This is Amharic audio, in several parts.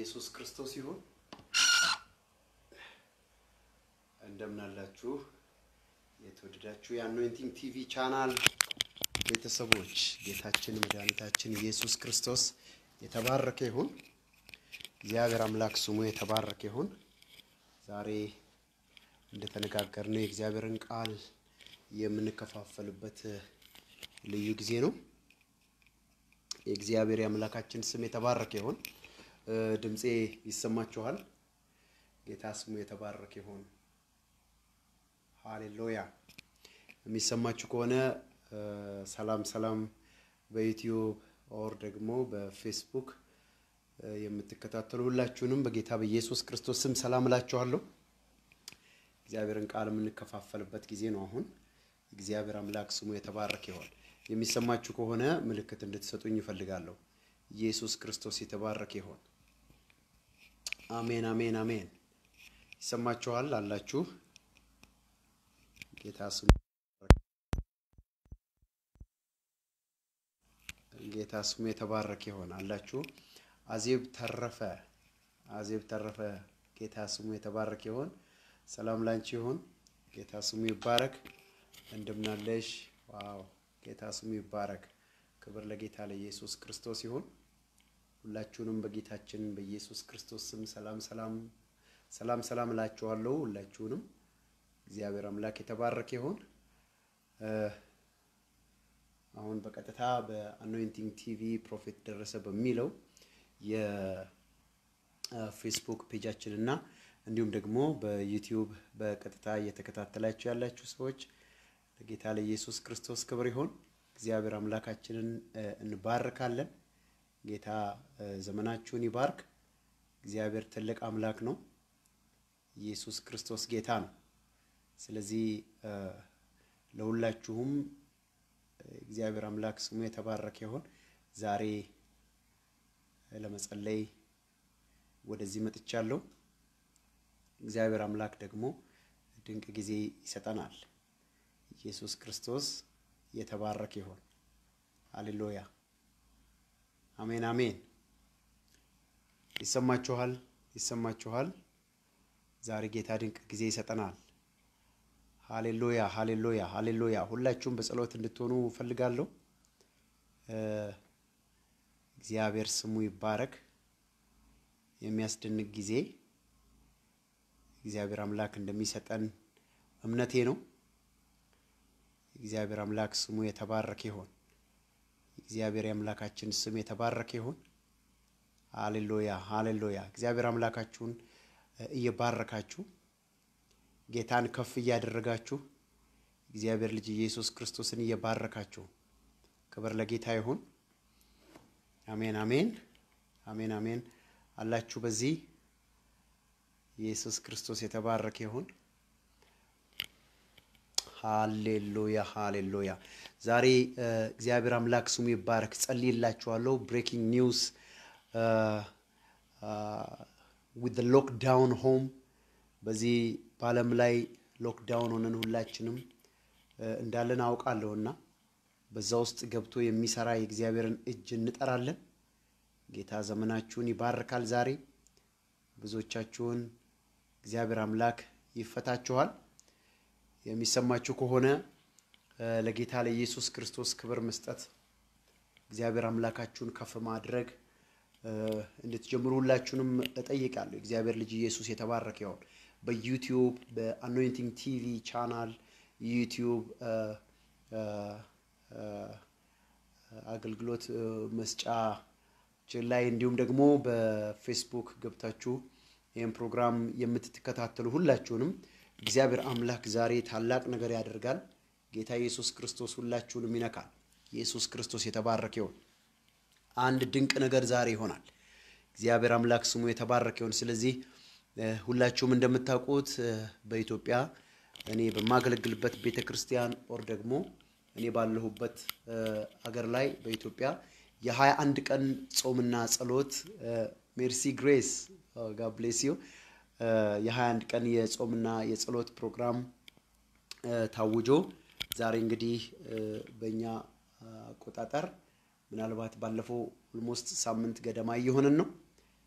ኢየሱስ ክርስቶስ ይሁን። እንደምን አላችሁ የተወደዳችሁ የአኖይንቲንግ ቲቪ ቻናል ቤተሰቦች፣ ጌታችን መድኃኒታችን ኢየሱስ ክርስቶስ የተባረከ ይሁን። እግዚአብሔር አምላክ ስሙ የተባረከ ይሁን። ዛሬ እንደተነጋገርነው የእግዚአብሔርን ቃል የምንከፋፈልበት ልዩ ጊዜ ነው። የእግዚአብሔር የአምላካችን ስም የተባረከ ይሁን። ድምፄ ይሰማችኋል? ጌታ ስሙ የተባረከ ይሁን። ሃሌሉያ። የሚሰማችሁ ከሆነ ሰላም ሰላም፣ በዩቲዩብ ኦር ደግሞ በፌስቡክ የምትከታተሉ ሁላችሁንም በጌታ በኢየሱስ ክርስቶስ ስም ሰላም እላችኋለሁ። እግዚአብሔርን ቃል የምንከፋፈልበት ጊዜ ነው አሁን። እግዚአብሔር አምላክ ስሙ የተባረከ ይሆን። የሚሰማችሁ ከሆነ ምልክት እንድትሰጡኝ ይፈልጋለሁ። ኢየሱስ ክርስቶስ የተባረከ ይሆን። አሜን፣ አሜን፣ አሜን። ይሰማችኋል አላችሁ? ጌታ ስሙ ጌታ ስሙ የተባረከ ይሆን አላችሁ? አዜብ ተረፈ አዜብ ተረፈ ጌታ ስሙ የተባረከ ይሆን። ሰላም ላንቺ ይሁን። ጌታ ስሙ ይባረክ። እንደምናለሽ? ዋው ጌታ ስሙ ይባረክ። ክብር ለጌታ ለኢየሱስ ክርስቶስ ይሁን። ሁላችሁንም በጌታችን በኢየሱስ ክርስቶስ ስም ሰላም ሰላም ሰላም ሰላም እላችኋለሁ። ሁላችሁንም እግዚአብሔር አምላክ የተባረከ ይሁን። አሁን በቀጥታ በአኖይንቲንግ ቲቪ ፕሮፌት ደረሰ በሚለው የፌስቡክ ፔጃችን እና እንዲሁም ደግሞ በዩቲዩብ በቀጥታ እየተከታተላችሁ ያላችሁ ሰዎች ለጌታ ለኢየሱስ ክርስቶስ ክብር ይሆን። እግዚአብሔር አምላካችንን እንባርካለን። ጌታ ዘመናችሁን ይባርክ። እግዚአብሔር ትልቅ አምላክ ነው። ኢየሱስ ክርስቶስ ጌታ ነው። ስለዚህ ለሁላችሁም እግዚአብሔር አምላክ ስሙ የተባረከ ይሆን። ዛሬ ለመጸለይ ወደዚህ መጥቻለሁ። እግዚአብሔር አምላክ ደግሞ ድንቅ ጊዜ ይሰጠናል። ኢየሱስ ክርስቶስ የተባረከ ይሆን። ሃሌሉያ አሜን አሜን። ይሰማችኋል? ይሰማችኋል? ዛሬ ጌታ ድንቅ ጊዜ ይሰጠናል። ሃሌሉያ ሃሌሉያ ሃሌሉያ። ሁላችሁም በጸሎት እንድትሆኑ እፈልጋለሁ። እግዚአብሔር ስሙ ይባረክ። የሚያስደንቅ ጊዜ እግዚአብሔር አምላክ እንደሚሰጠን እምነቴ ነው። እግዚአብሔር አምላክ ስሙ የተባረከ ይሆን። እግዚአብሔር የአምላካችን ስም የተባረከ ይሆን። ሃሌሉያ ሃሌሉያ። እግዚአብሔር አምላካችሁን እየባረካችሁ ጌታን ከፍ እያደረጋችሁ እግዚአብሔር ልጅ ኢየሱስ ክርስቶስን እየባረካችሁ ክብር ለጌታ ይሁን። አሜን አሜን አሜን አሜን አላችሁ። በዚህ ኢየሱስ ክርስቶስ የተባረከ ይሁን። ሃሌሉያ ሃሌሉያ። ዛሬ እግዚአብሔር አምላክ ስሙ ይባረክ። ጸልይላችኋለሁ። ብሬኪንግ ኒውስ ዊዝ ሎክዳውን ሆም በዚህ በዓለም ላይ ሎክዳውን ሆነን ሁላችንም እንዳለን አውቃለሁና በዛ ውስጥ ገብቶ የሚሰራ የእግዚአብሔርን እጅ እንጠራለን። ጌታ ዘመናችሁን ይባርካል። ዛሬ ብዙዎቻችሁን እግዚአብሔር አምላክ ይፈታችኋል። የሚሰማችሁ ከሆነ ለጌታ ለኢየሱስ ክርስቶስ ክብር መስጠት እግዚአብሔር አምላካችሁን ከፍ ማድረግ እንድትጀምሩ ሁላችሁንም እጠይቃለሁ። እግዚአብሔር ልጅ ኢየሱስ የተባረከ ይሆን። በዩቲዩብ በአኖይንቲንግ ቲቪ ቻናል ዩቲዩብ አገልግሎት መስጫችን ላይ እንዲሁም ደግሞ በፌስቡክ ገብታችሁ ይህን ፕሮግራም የምትከታተሉ ሁላችሁንም እግዚአብሔር አምላክ ዛሬ ታላቅ ነገር ያደርጋል። ጌታ ኢየሱስ ክርስቶስ ሁላችሁንም ይነካል። ኢየሱስ ክርስቶስ የተባረከ ይሆን። አንድ ድንቅ ነገር ዛሬ ይሆናል። እግዚአብሔር አምላክ ስሙ የተባረከ ይሆን። ስለዚህ ሁላችሁም እንደምታውቁት በኢትዮጵያ እኔ በማገለግልበት ቤተ ክርስቲያን ኦር ደግሞ እኔ ባለሁበት አገር ላይ በኢትዮጵያ የሀያ አንድ ቀን ጾምና ጸሎት ሜርሲ ግሬስ ጋብሌስ ዩ የሀያ አንድ ቀን የጾምና የጸሎት ፕሮግራም ታውጆ ዛሬ እንግዲህ በእኛ አቆጣጠር ምናልባት ባለፈው ኦልሞስት ሳምንት ገደማ እየሆነን ነው።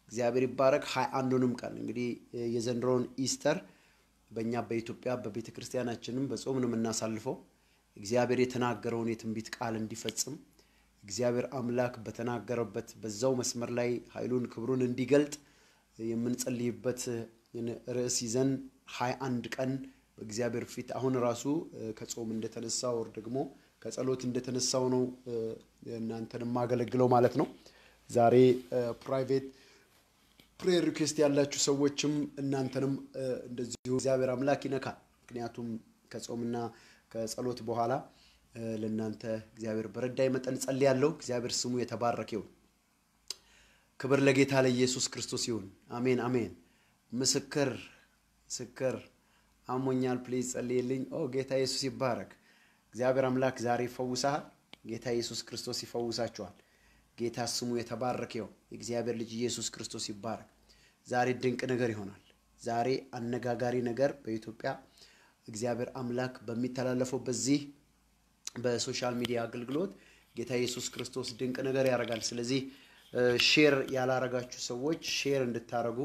እግዚአብሔር ይባረክ። ሀያ አንዱንም ቀን እንግዲህ የዘንድሮውን ኢስተር በእኛ በኢትዮጵያ በቤተ ክርስቲያናችንም በጾም ነው የምናሳልፈው። እግዚአብሔር የተናገረውን የትንቢት ቃል እንዲፈጽም እግዚአብሔር አምላክ በተናገረበት በዛው መስመር ላይ ኃይሉን ክብሩን እንዲገልጥ የምንጸልይበት ርዕስ ይዘን ሀያ አንድ ቀን በእግዚአብሔር ፊት አሁን ራሱ ከጾም እንደተነሳው ወር ደግሞ ከጸሎት እንደተነሳው ነው እናንተን የማገለግለው ማለት ነው። ዛሬ ፕራይቬት ፕሬየር ሪኩዌስት ያላችሁ ሰዎችም እናንተንም እንደዚሁ እግዚአብሔር አምላክ ይነካል። ምክንያቱም ከጾምና ከጸሎት በኋላ ለእናንተ እግዚአብሔር በረዳይ መጠን ጸልያለሁ። እግዚአብሔር ስሙ የተባረከ ይሁን። ክብር ለጌታ ለኢየሱስ ክርስቶስ ይሁን። አሜን አሜን። ምስክር ምስክር አሞኛል፣ ፕሊዝ ጸልይልኝ። ኦ ጌታ ኢየሱስ ይባረክ። እግዚአብሔር አምላክ ዛሬ ይፈውሳል። ጌታ ኢየሱስ ክርስቶስ ይፈውሳችኋል። ጌታ ስሙ የተባረከ ይሁን። የእግዚአብሔር ልጅ ኢየሱስ ክርስቶስ ይባረክ። ዛሬ ድንቅ ነገር ይሆናል። ዛሬ አነጋጋሪ ነገር በኢትዮጵያ እግዚአብሔር አምላክ በሚተላለፈው በዚህ በሶሻል ሚዲያ አገልግሎት ጌታ ኢየሱስ ክርስቶስ ድንቅ ነገር ያደርጋል። ስለዚህ ሼር ያላረጋችሁ ሰዎች ሼር እንድታረጉ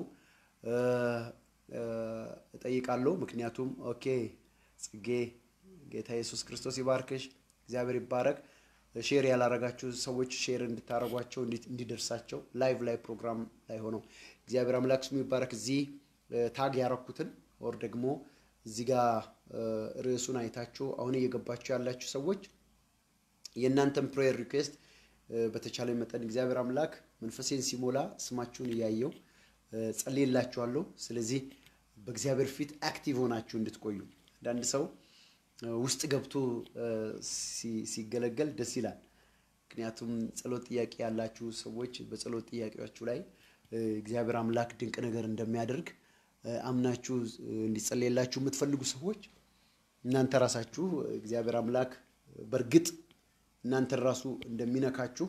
እጠይቃለሁ። ምክንያቱም ኦኬ ጽጌ ጌታ ኢየሱስ ክርስቶስ ይባርክሽ፣ እግዚአብሔር ይባረክ። ሼር ያላረጋችሁ ሰዎች ሼር እንድታረጓቸው እንዲደርሳቸው ላይቭ ላይ ፕሮግራም ላይ ሆነው እግዚአብሔር አምላክ ስሙ ይባረክ። እዚህ ታግ ያረኩትን ወር ደግሞ እዚህ ጋር ርዕሱን አይታችሁ አሁን እየገባችሁ ያላችሁ ሰዎች የእናንተን ፕሬየር ሪኩዌስት በተቻለ መጠን እግዚአብሔር አምላክ መንፈሴን ሲሞላ ስማችሁን እያየው ጸልይላችኋለሁ። ስለዚህ በእግዚአብሔር ፊት አክቲቭ ሆናችሁ እንድትቆዩ አንዳንድ ሰው ውስጥ ገብቶ ሲገለገል ደስ ይላል። ምክንያቱም ጸሎት ጥያቄ ያላችሁ ሰዎች በጸሎት ጥያቄያችሁ ላይ እግዚአብሔር አምላክ ድንቅ ነገር እንደሚያደርግ አምናችሁ እንዲጸለየላችሁ የምትፈልጉ ሰዎች እናንተ ራሳችሁ እግዚአብሔር አምላክ በእርግጥ እናንተን ራሱ እንደሚነካችሁ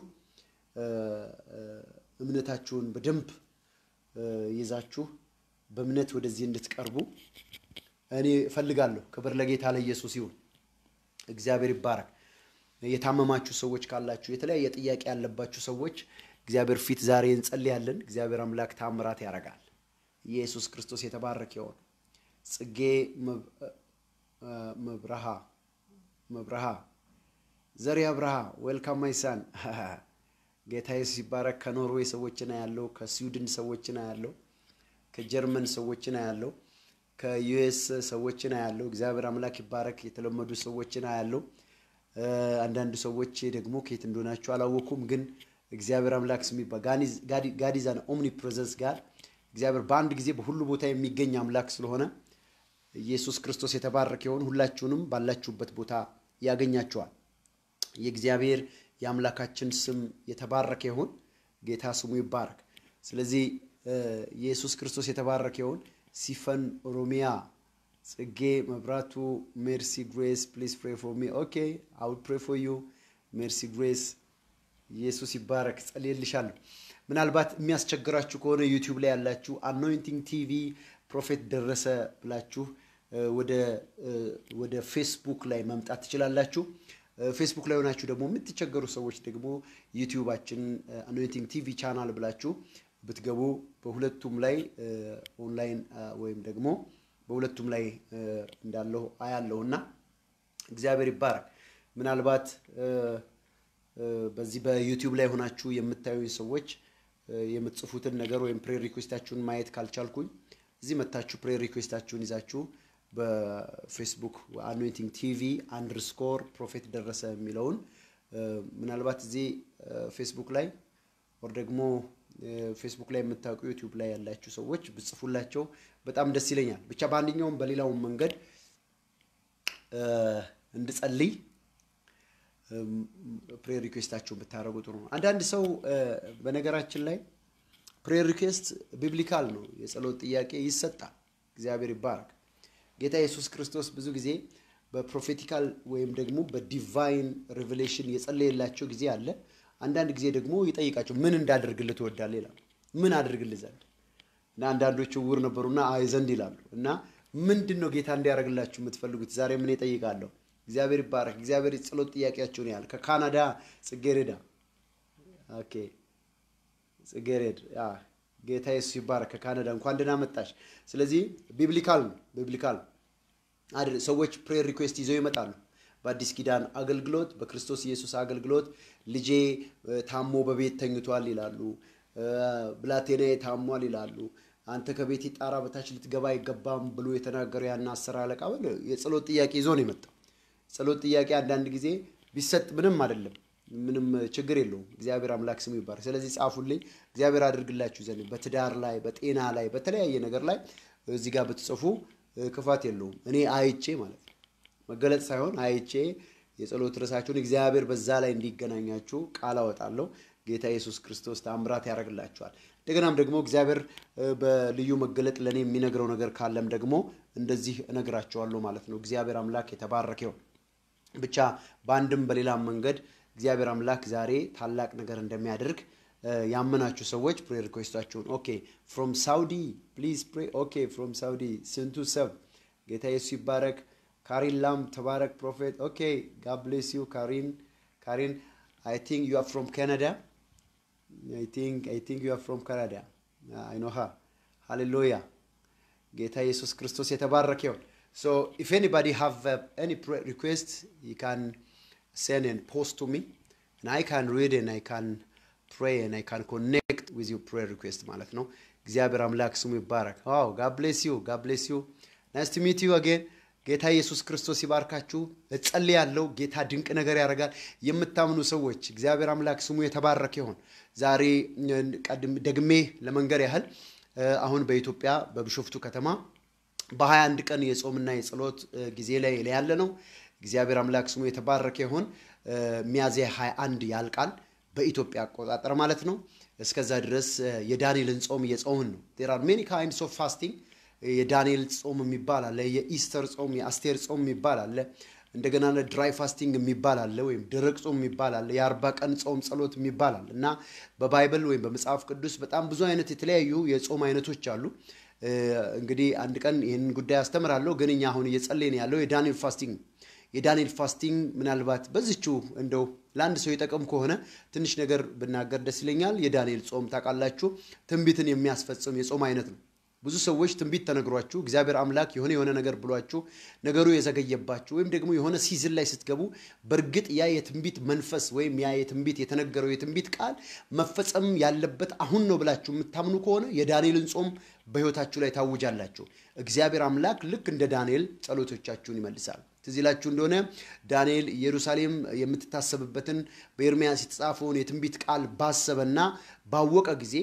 እምነታችሁን በደንብ ይዛችሁ በእምነት ወደዚህ እንድትቀርቡ እኔ እፈልጋለሁ። ክብር ለጌታ ለኢየሱስ ይሁን። እግዚአብሔር ይባረክ። የታመማችሁ ሰዎች ካላችሁ፣ የተለያየ ጥያቄ ያለባችሁ ሰዎች እግዚአብሔር ፊት ዛሬ እንጸልያለን። እግዚአብሔር አምላክ ታምራት ያደርጋል። ኢየሱስ ክርስቶስ የተባረከ ይሆን። ጽጌ መብረሃ መብረሃ ዘሪ አብርሃ ዌልካም ማይሳን ጌታ ኢየሱስ ይባረክ። ከኖርዌይ ሰዎችን ያለው፣ ከስዊድን ሰዎችን ያለው፣ ከጀርመን ሰዎችን ያለው፣ ከዩኤስ ሰዎችን ያለው። እግዚአብሔር አምላክ ይባረክ። የተለመዱ ሰዎችን ያለው። አንዳንድ ሰዎች ደግሞ ከየት እንደሆናችሁ አላወኩም፣ ግን እግዚአብሔር አምላክ ስም ጋዲዛን ኦምኒ ፕሬዘንስ ጋር እግዚአብሔር በአንድ ጊዜ በሁሉ ቦታ የሚገኝ አምላክ ስለሆነ ኢየሱስ ክርስቶስ የተባረከ ይሆን። ሁላችሁንም ባላችሁበት ቦታ ያገኛችኋል። የእግዚአብሔር የአምላካችን ስም የተባረከ ይሁን። ጌታ ስሙ ይባረክ። ስለዚህ ኢየሱስ ክርስቶስ የተባረከ ይሁን። ሲፈን ኦሮሚያ፣ ጽጌ መብራቱ፣ ሜርሲ ግሬስ ፕሊዝ ፕሬ ፎር ሚ ኦኬ አይ ውድ ፕሬ ፎር ዩ ሜርሲ ግሬስ። ኢየሱስ ይባረክ። ጸልይልሻለሁ። ምናልባት የሚያስቸግራችሁ ከሆነ ዩቲዩብ ላይ ያላችሁ አኖይንቲንግ ቲቪ ፕሮፌት ደረሰ ብላችሁ ወደ ፌስቡክ ላይ መምጣት ትችላላችሁ። ፌስቡክ ላይ ሆናችሁ ደግሞ የምትቸገሩ ሰዎች ደግሞ ዩቲዩባችን አኖይንቲንግ ቲቪ ቻናል ብላችሁ ብትገቡ በሁለቱም ላይ ኦንላይን ወይም ደግሞ በሁለቱም ላይ እንዳለሁ አያለሁ እና እግዚአብሔር ይባረክ። ምናልባት በዚህ በዩቲዩብ ላይ ሆናችሁ የምታዩኝ ሰዎች የምትጽፉትን ነገር ወይም ፕሬር ሪኩዌስታችሁን ማየት ካልቻልኩኝ እዚህ መታችሁ ፕሬር ሪኩዌስታችሁን ይዛችሁ በፌስቡክ አኖይንቲንግ ቲቪ አንደርስኮር ፕሮፌት ደረሰ የሚለውን ምናልባት እዚህ ፌስቡክ ላይ ወር ደግሞ ፌስቡክ ላይ የምታውቁ ዩቲዩብ ላይ ያላችሁ ሰዎች ብጽፉላቸው በጣም ደስ ይለኛል። ብቻ በአንደኛውም በሌላውም መንገድ እንድጸልይ ፕሬር ሪኩዌስታችሁን ብታደርጉ ጥሩ ነው። አንዳንድ ሰው በነገራችን ላይ ፕሬር ሪኩዌስት ቢብሊካል ነው። የጸሎት ጥያቄ ይሰጣል። እግዚአብሔር ይባረክ። ጌታ ኢየሱስ ክርስቶስ ብዙ ጊዜ በፕሮፌቲካል ወይም ደግሞ በዲቫይን ሬቨሌሽን የጸለየላቸው ጊዜ አለ። አንዳንድ ጊዜ ደግሞ ይጠይቃቸው ምን እንዳደርግልህ ትወዳለህ ይላሉ። ምን አድርግልህ ዘንድ እና አንዳንዶቹ ዕውር ነበሩና አይ ዘንድ ይላሉ። እና ምንድን ነው ጌታ እንዲያደርግላችሁ የምትፈልጉት? ዛሬ ምን ይጠይቃለሁ? እግዚአብሔር ይባረክ። እግዚአብሔር ጸሎት ጥያቄያቸውን ያህል ከካናዳ ጽጌሬዳ ኦኬ ጽጌሬድ ጌታ ኢየሱስ ይባረክ። ከካናዳ እንኳን ደህና መጣሽ። ስለዚህ ቢብሊካል ነው ቢብሊካል አይደል? ሰዎች ፕሬየር ሪኩዌስት ይዘው ይመጣሉ። በአዲስ ኪዳን አገልግሎት በክርስቶስ ኢየሱስ አገልግሎት ልጄ ታሞ በቤት ተኝቷል ይላሉ። ብላቴናዬ ታሟል ይላሉ። አንተ ከቤት ጣራ በታች ልትገባ አይገባም ብሎ የተናገረው ያን አስር አለቃ የጸሎት ጥያቄ ይዞ ነው የመጣው። ጸሎት ጥያቄ አንዳንድ ጊዜ ቢሰጥ ምንም አይደለም፣ ምንም ችግር የለውም። እግዚአብሔር አምላክ ስሙ ይባረክ። ስለዚህ ጻፉልኝ፣ እግዚአብሔር አድርግላችሁ ዘንድ በትዳር ላይ፣ በጤና ላይ፣ በተለያየ ነገር ላይ እዚህ ጋር ብትጽፉ ክፋት የለውም። እኔ አይቼ ማለት ነው መገለጥ ሳይሆን አይቼ የጸሎት ርዕሳችሁን እግዚአብሔር በዛ ላይ እንዲገናኛችሁ ቃል አወጣለሁ። ጌታ ኢየሱስ ክርስቶስ ተአምራት ያደርግላችኋል። እንደገናም ደግሞ እግዚአብሔር በልዩ መገለጥ ለእኔ የሚነግረው ነገር ካለም ደግሞ እንደዚህ እነግራቸዋለሁ ማለት ነው። እግዚአብሔር አምላክ የተባረከ ይሁን። ብቻ በአንድም በሌላም መንገድ እግዚአብሔር አምላክ ዛሬ ታላቅ ነገር እንደሚያደርግ ያመናችሁ ሰዎች ፕሬ ሪኩዌስታችሁን ኦኬ ፍሮም ሳውዲ ፕሊዝ ፕሬ ኦኬ ፍሮም ሳውዲ ስንቱ ሰብ ጌታ ኢየሱስ ይባረክ። ካሪን ላም ተባረክ ፕሮፌት ኦኬ ጋድ ብሌስ ዩ ካሪን ካሪን አይ ቲንክ ዩ አር ፍሮም ካናዳ አይ ቲንክ አይ ቲንክ ዩ አር ፍሮም ካናዳ አይ ኖ ሃ ሃሌሉያ ጌታ ኢየሱስ ክርስቶስ የተባረከ ይሁን። ሶ ኢፍ ኤኒባዲ ሃቭ ኤኒ ሪኩዌስት ዩ ካን ሴንድ ኤንድ ፖስት ቱ ሚ and I can read and I can pray and I can connect with your prayer request ማለት ነው። እግዚአብሔር አምላክ ስሙ ይባረክ። ዋው ጋድ ብሌስ ዩ ጋድ ብሌስ ዩ ናይስ ቱ ሚት ዩ አጌን ጌታ ኢየሱስ ክርስቶስ ይባርካችሁ። እጸልያለሁ። ጌታ ድንቅ ነገር ያደርጋል። የምታምኑ ሰዎች እግዚአብሔር አምላክ ስሙ የተባረከ ይሁን። ዛሬ ደግሜ ለመንገር ያህል አሁን በኢትዮጵያ በቢሾፍቱ ከተማ በ21 ቀን የጾምና የጸሎት ጊዜ ላይ ያለ ነው። እግዚአብሔር አምላክ ስሙ የተባረከ ይሁን። ሚያዝያ 21 ያልቃል በኢትዮጵያ አቆጣጠር ማለት ነው። እስከዛ ድረስ የዳንኤልን ጾም እየጾምን ነው። ዜር አር ሜኒ ካይንድስ ኦፍ ፋስቲንግ የዳንኤል ጾም የሚባል አለ። የኢስተር ጾም፣ የአስቴር ጾም የሚባል አለ። እንደገና ድራይ ፋስቲንግ የሚባል አለ፣ ወይም ደረቅ ጾም የሚባል አለ። የአርባ ቀን ጾም ጸሎት የሚባል አለ እና በባይብል ወይም በመጽሐፍ ቅዱስ በጣም ብዙ አይነት የተለያዩ የጾም አይነቶች አሉ። እንግዲህ አንድ ቀን ይህንን ጉዳይ አስተምራለሁ። ግን እኛ አሁን እየጸለይን ያለው የዳንኤል ፋስቲንግ ነው። የዳንኤል ፋስቲንግ ምናልባት በዚቹ እንደው ለአንድ ሰው የጠቀም ከሆነ ትንሽ ነገር ብናገር ደስ ይለኛል። የዳንኤል ጾም ታውቃላችሁ፣ ትንቢትን የሚያስፈጽም የጾም አይነት ነው። ብዙ ሰዎች ትንቢት ተነግሯችሁ እግዚአብሔር አምላክ የሆነ የሆነ ነገር ብሏችሁ ነገሩ የዘገየባችሁ ወይም ደግሞ የሆነ ሲዝን ላይ ስትገቡ በእርግጥ ያ የትንቢት መንፈስ ወይም ያ የትንቢት የተነገረው የትንቢት ቃል መፈጸም ያለበት አሁን ነው ብላችሁ የምታምኑ ከሆነ የዳንኤልን ጾም በሕይወታችሁ ላይ ታውጃላችሁ። እግዚአብሔር አምላክ ልክ እንደ ዳንኤል ጸሎቶቻችሁን ይመልሳል። ትዝ ይላችሁ እንደሆነ ዳንኤል ኢየሩሳሌም የምትታሰብበትን በኤርምያስ የተጻፈውን የትንቢት ቃል ባሰበና ባወቀ ጊዜ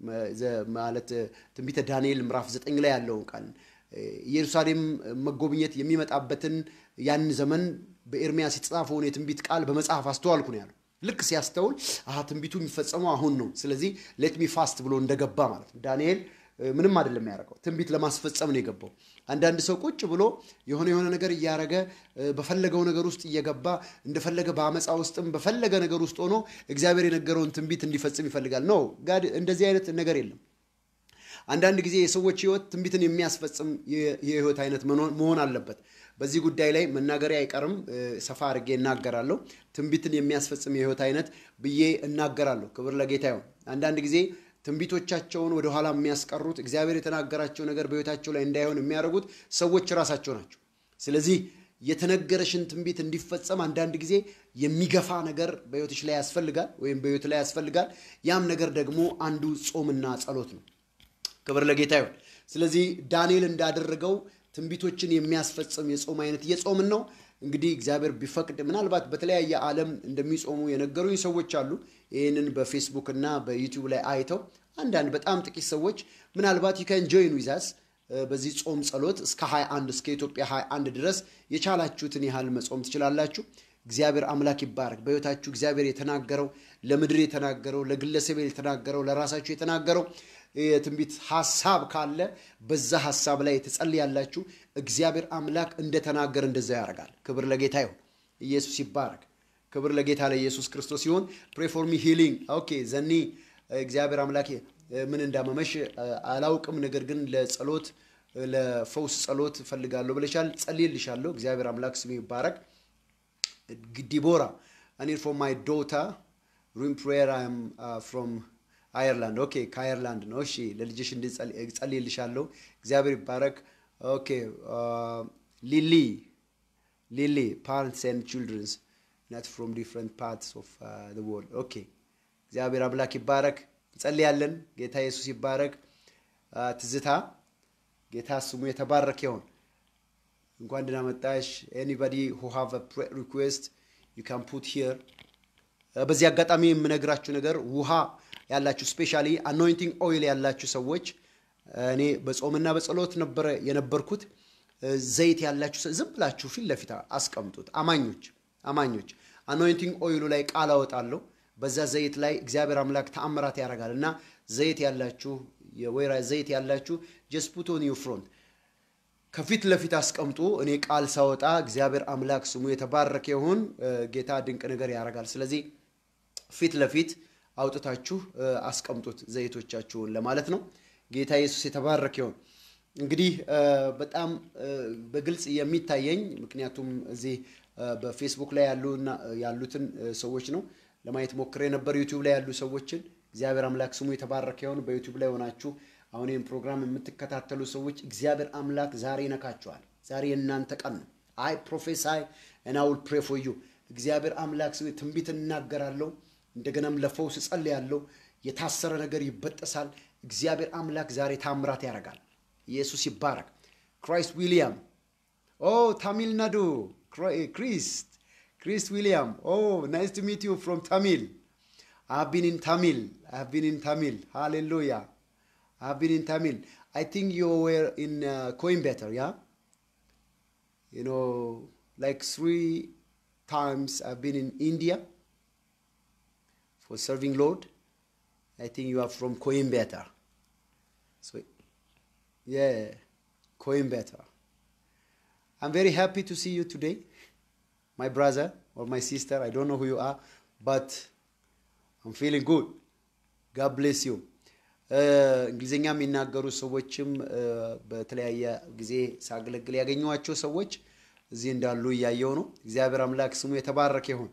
ማለት ትንቢተ ዳንኤል ምዕራፍ ዘጠኝ ላይ ያለውን ቃል ኢየሩሳሌም መጎብኘት የሚመጣበትን ያን ዘመን በኤርምያስ የተጻፈውን የትንቢት ቃል በመጽሐፍ አስተዋልኩ ነው ያለው። ልክ ሲያስተውል አሀ ትንቢቱ የሚፈጸመው አሁን ነው፣ ስለዚህ ሌት ሚ ፋስት ብሎ እንደገባ ማለት ነው። ዳንኤል ምንም አይደለም ያደረገው፣ ትንቢት ለማስፈጸም ነው የገባው። አንዳንድ ሰው ቁጭ ብሎ የሆነ የሆነ ነገር እያረገ በፈለገው ነገር ውስጥ እየገባ እንደፈለገ በአመፃ ውስጥም በፈለገ ነገር ውስጥ ሆኖ እግዚአብሔር የነገረውን ትንቢት እንዲፈጽም ይፈልጋል። ነው ጋድ እንደዚህ አይነት ነገር የለም። አንዳንድ ጊዜ የሰዎች ህይወት ትንቢትን የሚያስፈጽም የህይወት አይነት መሆን አለበት። በዚህ ጉዳይ ላይ መናገሪያ አይቀርም፣ ሰፋ አድርጌ እናገራለሁ። ትንቢትን የሚያስፈጽም የህይወት አይነት ብዬ እናገራለሁ። ክብር ለጌታ ይሁን። አንዳንድ ጊዜ ትንቢቶቻቸውን ወደኋላ የሚያስቀሩት እግዚአብሔር የተናገራቸው ነገር በህይወታቸው ላይ እንዳይሆን የሚያደርጉት ሰዎች ራሳቸው ናቸው። ስለዚህ የተነገረሽን ትንቢት እንዲፈጸም አንዳንድ ጊዜ የሚገፋ ነገር በህይወትሽ ላይ ያስፈልጋል፣ ወይም በህይወት ላይ ያስፈልጋል። ያም ነገር ደግሞ አንዱ ጾምና ጸሎት ነው። ክብር ለጌታ ይሁን። ስለዚህ ዳንኤል እንዳደረገው ትንቢቶችን የሚያስፈጽም የጾም አይነት እየጾምን ነው። እንግዲህ እግዚአብሔር ቢፈቅድ ምናልባት በተለያየ ዓለም እንደሚጾሙ የነገሩኝ ሰዎች አሉ። ይህንን በፌስቡክ እና በዩቲዩብ ላይ አይተው አንዳንድ በጣም ጥቂት ሰዎች ምናልባት ዩካን ጆይን ዊዛስ በዚህ ጾም ጸሎት እስከ 21 እስከ ኢትዮጵያ 21 ድረስ የቻላችሁትን ያህል መጾም ትችላላችሁ። እግዚአብሔር አምላክ ይባረክ። በሕይወታችሁ እግዚአብሔር የተናገረው ለምድር የተናገረው ለግለሰብ የተናገረው ለራሳችሁ የተናገረው የትንቢት ሀሳብ ካለ በዛ ሀሳብ ላይ ትጸልያላችሁ። እግዚአብሔር አምላክ እንደተናገረ እንደዛ ያደርጋል። ክብር ለጌታ ይሁን። ኢየሱስ ይባረክ። ክብር ለጌታ ለኢየሱስ ክርስቶስ ይሁን። ፕሬ ፎር ሚ ሂሊንግ ኦኬ ዘኒ እግዚአብሔር አምላክ ምን እንዳመመሽ አላውቅም፣ ነገር ግን ለጸሎት ለፈውስ ጸሎት እፈልጋለሁ ብለሻል። ጸልይልሻለሁ። እግዚአብሔር አምላክ ስሙ ይባረክ። ዲቦራ እኔ ፍሮም ማይ ዶታ ሩም ፕሬየር አም ፍሮም አየርላንድ ኦኬ፣ ከአየርላንድ ነው። እሺ ለልጅሽ እንድጸልይልሻለሁ። እግዚአብሔር ይባረክ። ኦኬ ሊሊ ሊሊ ፓረንትስ ኤንድ ችልድረንስ ናት ፍሮም ዲፍረንት ፓርትስ ኦፍ ዘ ወርልድ ኦኬ። እግዚአብሔር አምላክ ይባረክ። እንጸልያለን። ጌታ ኢየሱስ ይባረክ። ትዝታ ጌታ ስሙ የተባረከ ይሆን። እንኳን ደህና መጣሽ። ኤኒባዲ ሁ ሃቭ አ ሪኩዌስት ዩ ካን ፑት ሂር። በዚህ አጋጣሚ የምነግራችሁ ነገር ውሃ ያላችሁ ስፔሻሊ አኖይንቲንግ ኦይል ያላችሁ ሰዎች እኔ በጾምና በጸሎት ነበረ የነበርኩት። ዘይት ያላችሁ ዝም ብላችሁ ፊት ለፊት አስቀምጡት። አማኞች አማኞች አኖይንቲንግ ኦይሉ ላይ ቃል አወጣለሁ። በዛ ዘይት ላይ እግዚአብሔር አምላክ ተአምራት ያደርጋል እና ዘይት ያላችሁ የወይራ ዘይት ያላችሁ ጀስት ፑት ኦን ዩር ፍሮንት ከፊት ለፊት አስቀምጡ። እኔ ቃል ሳወጣ እግዚአብሔር አምላክ ስሙ የተባረከ ይሁን። ጌታ ድንቅ ነገር ያደርጋል። ስለዚህ ፊት ለፊት አውጥታችሁ አስቀምጡት ዘይቶቻችሁን ለማለት ነው። ጌታ ኢየሱስ የተባረከ ይሁን። እንግዲህ በጣም በግልጽ የሚታየኝ ምክንያቱም እዚህ በፌስቡክ ላይ ያሉትን ሰዎች ነው ለማየት ሞክሬ ነበር። ዩቲዩብ ላይ ያሉ ሰዎችን እግዚአብሔር አምላክ ስሙ የተባረከ ይሁን። በዩቲዩብ ላይ ሆናችሁ አሁን ይህን ፕሮግራም የምትከታተሉ ሰዎች እግዚአብሔር አምላክ ዛሬ ይነካችኋል። ዛሬ የእናንተ ቀን ነው። አይ ፕሮፌሳይ እና ውል ፕሬ ፎር ዩ እግዚአብሔር አምላክ ስሙ ትንቢት እናገራለሁ። እንደገናም ለፈውስ እጸልያለሁ። የታሰረ ነገር ይበጠሳል። እግዚአብሔር አምላክ ዛሬ ታምራት ያደርጋል። ኢየሱስ ይባረክ። ክራይስት ዊሊያም ኦ ታሚል ናዱ ክሪስት ክሪስት ዊሊያም ኦ ናይስ ቱ ሚት ዩ ፍሮም ታሚል I've been in Tamil. I've been in Tamil. Hallelujah. I've been in Tamil. I think you were in uh, Coimbatore, yeah? You know, like three times I've been in India for serving Lord. I think you are from Coimbatore. So, yeah, Coimbatore. I'm very happy to see you today, my brother or my sister. I don't know who you are, but I'm feeling good. God bless you. እንግሊዝኛ የሚናገሩ ሰዎችም በተለያየ ጊዜ ሳገለግል ያገኘኋቸው ሰዎች እዚህ እንዳሉ እያየው ነው። እግዚአብሔር አምላክ ስሙ የተባረከ ይሁን።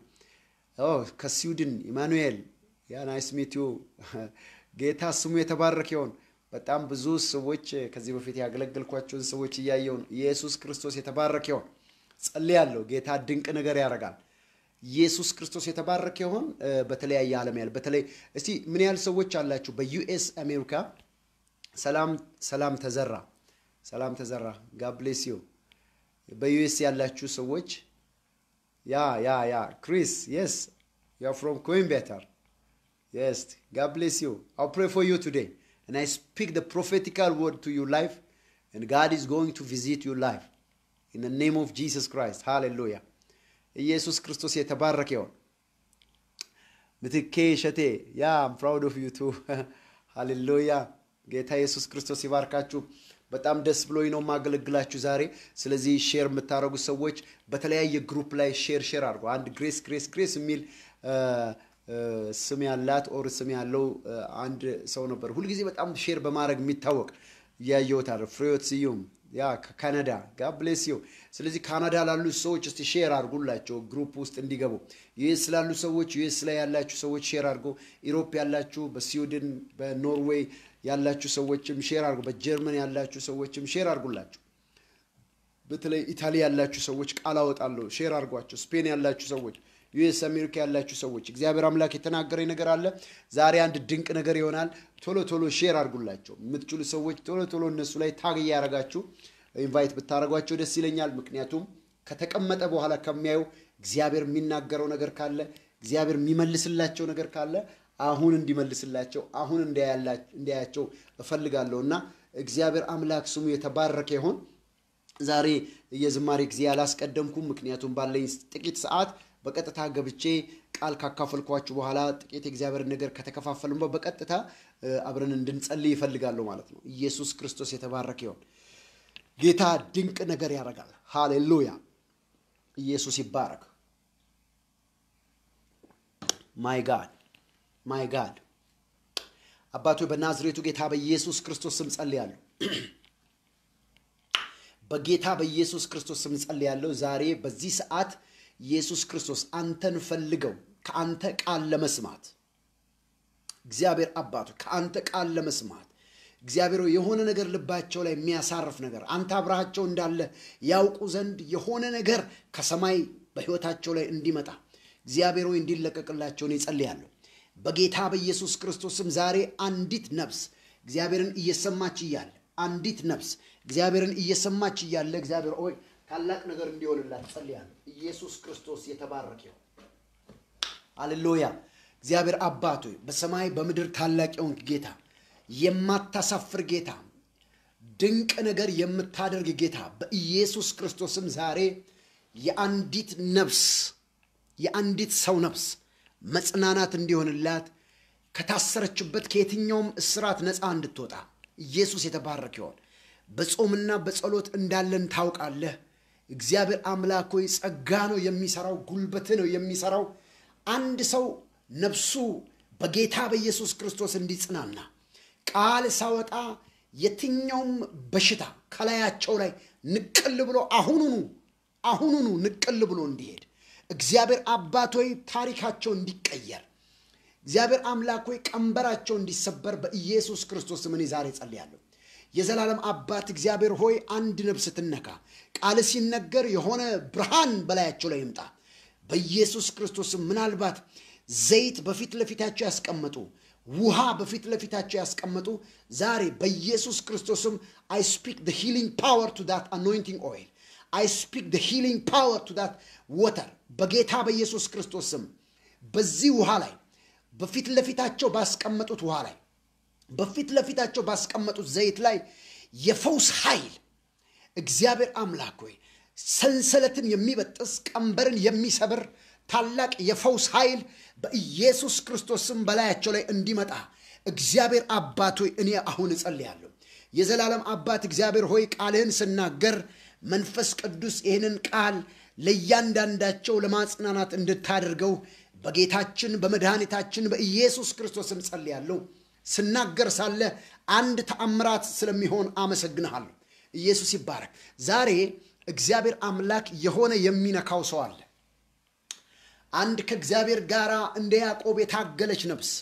ከስዊድን ኢማኑኤል ያ ናይስ ሚት ዩ ጌታ ስሙ የተባረከ ይሁን። በጣም ብዙ ሰዎች ከዚህ በፊት ያገለገልኳቸውን ሰዎች እያየው ነው። ኢየሱስ ክርስቶስ የተባረከ ይሁን። ጸልያለሁ። ጌታ ድንቅ ነገር ያደርጋል። ኢየሱስ ክርስቶስ የተባረከ ይሆን። በተለያየ ዓለም ያለ በተለይ እስቲ ምን ያህል ሰዎች አላችሁ በዩኤስ አሜሪካ? ሰላም ሰላም ተዘራ ሰላም ተዘራ ጋድ ብሌስ ዩ በዩኤስ ያላችሁ ሰዎች ያ ያ ያ ክሪስ የስ ዩ አር ፍሮም ኮይምቤተር የስ ጋድ ብሌስ ዩ አው ፕሬ ፎር ዩ ቱዴይ and I speak the prophetical word to your life and God is going to visit your life in the name of Jesus Christ hallelujah ኢየሱስ ክርስቶስ የተባረከ ይሆን። ምትኬ ሸቴ ያ አም ፕራውድ ኦፍ ዩ ቱ ሃሌሉያ። ጌታ ኢየሱስ ክርስቶስ ይባርካችሁ። በጣም ደስ ብሎኝ ነው የማገለግላችሁ ዛሬ። ስለዚህ ሼር የምታደርጉ ሰዎች በተለያየ ግሩፕ ላይ ሼር ሼር አድርጉ። አንድ ግሬስ ግሬስ ግሬስ የሚል ስም ያላት ኦር ስም ያለው አንድ ሰው ነበር፣ ሁልጊዜ በጣም ሼር በማድረግ የሚታወቅ እያየሁት አለ ፍሬዎት ስዩም ያ ከካናዳ ጋድ ብሌስ ዩ። ስለዚህ ካናዳ ላሉ ሰዎች እስቲ ሼር አድርጉላቸው ግሩፕ ውስጥ እንዲገቡ። ዩኤስ ላሉ ሰዎች ዩኤስ ላይ ያላችሁ ሰዎች ሼር አድርጉ። ኢሮፕ ያላችሁ፣ በስዊድን በኖርዌይ ያላችሁ ሰዎችም ሼር አድርጉ። በጀርመን ያላችሁ ሰዎችም ሼር አድርጉላቸው። በተለይ ኢታሊ ያላችሁ ሰዎች ቃል አወጣለሁ፣ ሼር አድርጓቸው። ስፔን ያላችሁ ሰዎች ዩኤስ አሜሪካ ያላችሁ ሰዎች እግዚአብሔር አምላክ የተናገረኝ ነገር አለ። ዛሬ አንድ ድንቅ ነገር ይሆናል። ቶሎ ቶሎ ሼር አድርጉላቸው። የምትችሉ ሰዎች ቶሎ ቶሎ እነሱ ላይ ታግ እያደረጋችሁ ኢንቫይት ብታደረጓቸው ደስ ይለኛል። ምክንያቱም ከተቀመጠ በኋላ ከሚያዩ እግዚአብሔር የሚናገረው ነገር ካለ እግዚአብሔር የሚመልስላቸው ነገር ካለ አሁን እንዲመልስላቸው አሁን እንዲያያቸው እፈልጋለሁ እና እግዚአብሔር አምላክ ስሙ የተባረከ ይሆን። ዛሬ የዝማሬ ጊዜ አላስቀደምኩም፣ ምክንያቱም ባለኝ ጥቂት ሰዓት በቀጥታ ገብቼ ቃል ካካፈልኳችሁ በኋላ ጥቂት የእግዚአብሔር ነገር ከተከፋፈልን በቀጥታ አብረን እንድንጸልይ ይፈልጋለሁ ማለት ነው። ኢየሱስ ክርስቶስ የተባረከ ይሆን። ጌታ ድንቅ ነገር ያደርጋል። ሃሌሉያ! ኢየሱስ ይባረክ። ማይ ጋድ ማይ ጋድ አባቶ በናዝሬቱ ጌታ በኢየሱስ ክርስቶስ ስም ጸልያለሁ። በጌታ በኢየሱስ ክርስቶስ ስም ጸልያለሁ። ዛሬ በዚህ ሰዓት ኢየሱስ ክርስቶስ አንተን ፈልገው ከአንተ ቃል ለመስማት እግዚአብሔር አባቱ ከአንተ ቃል ለመስማት እግዚአብሔር ሆይ የሆነ ነገር ልባቸው ላይ የሚያሳርፍ ነገር አንተ አብረሃቸው እንዳለ ያውቁ ዘንድ የሆነ ነገር ከሰማይ በሕይወታቸው ላይ እንዲመጣ እግዚአብሔር ሆይ እንዲለቀቅላቸውን ይጸልያለሁ። በጌታ በኢየሱስ ክርስቶስም ዛሬ አንዲት ነፍስ እግዚአብሔርን እየሰማች እያለ አንዲት ነፍስ እግዚአብሔርን እየሰማች እያለ እግዚአብሔር ሆይ ታላቅ ነገር እንዲሆንላት ጸልያለሁ። ኢየሱስ ክርስቶስ የተባረከ ይሁን። ሃሌሉያ። እግዚአብሔር አባት ሆይ በሰማይ በምድር ታላቅ የሆንክ ጌታ፣ የማታሳፍር ጌታ፣ ድንቅ ነገር የምታደርግ ጌታ በኢየሱስ ክርስቶስም ዛሬ የአንዲት ነፍስ የአንዲት ሰው ነፍስ መጽናናት እንዲሆንላት ከታሰረችበት ከየትኛውም እስራት ነፃ እንድትወጣ ኢየሱስ የተባረክ ይሆን። በጾምና በጸሎት እንዳለን ታውቃለህ። እግዚአብሔር አምላክ ሆይ ጸጋ ነው የሚሰራው፣ ጉልበት ነው የሚሰራው። አንድ ሰው ነፍሱ በጌታ በኢየሱስ ክርስቶስ እንዲጽናና ቃል ሳወጣ የትኛውም በሽታ ከላያቸው ላይ ንቅል ብሎ አሁኑኑ አሁኑኑ ንቅል ብሎ እንዲሄድ እግዚአብሔር አባት ሆይ ታሪካቸው እንዲቀየር እግዚአብሔር አምላክ ሆይ ቀንበራቸው እንዲሰበር በኢየሱስ ክርስቶስ ስም እኔ ዛሬ ጸልያለሁ። የዘላለም አባት እግዚአብሔር ሆይ አንድ ነፍስ ትነካ፣ ቃል ሲነገር የሆነ ብርሃን በላያቸው ላይ ይምጣ በኢየሱስ ክርስቶስም። ምናልባት ዘይት በፊት ለፊታቸው ያስቀመጡ ውሃ በፊት ለፊታቸው ያስቀመጡ ዛሬ በኢየሱስ ክርስቶስም አይ ስፒክ ደ ሂሊንግ ፓወር ቱ ዳት አኖይንቲንግ ኦይል አይ ስፒክ ደ ሂሊንግ ፓወር ቱ ዳት ወተር በጌታ በኢየሱስ ክርስቶስም በዚህ ውሃ ላይ በፊት ለፊታቸው ባስቀመጡት ውሃ ላይ በፊት ለፊታቸው ባስቀመጡት ዘይት ላይ የፈውስ ኃይል እግዚአብሔር አምላክ ሆይ ሰንሰለትን የሚበጥስ ቀንበርን የሚሰብር ታላቅ የፈውስ ኃይል በኢየሱስ ክርስቶስም በላያቸው ላይ እንዲመጣ እግዚአብሔር አባት ሆይ እኔ አሁን እጸልያለሁ። የዘላለም አባት እግዚአብሔር ሆይ ቃልህን ስናገር መንፈስ ቅዱስ ይህንን ቃል ለእያንዳንዳቸው ለማጽናናት እንድታደርገው በጌታችን በመድኃኒታችን በኢየሱስ ክርስቶስም ጸልያለሁ። ስናገር ሳለ አንድ ተአምራት ስለሚሆን አመሰግንሃለሁ። ኢየሱስ ይባረክ። ዛሬ እግዚአብሔር አምላክ የሆነ የሚነካው ሰው አለ። አንድ ከእግዚአብሔር ጋር እንደ ያዕቆብ የታገለች ነፍስ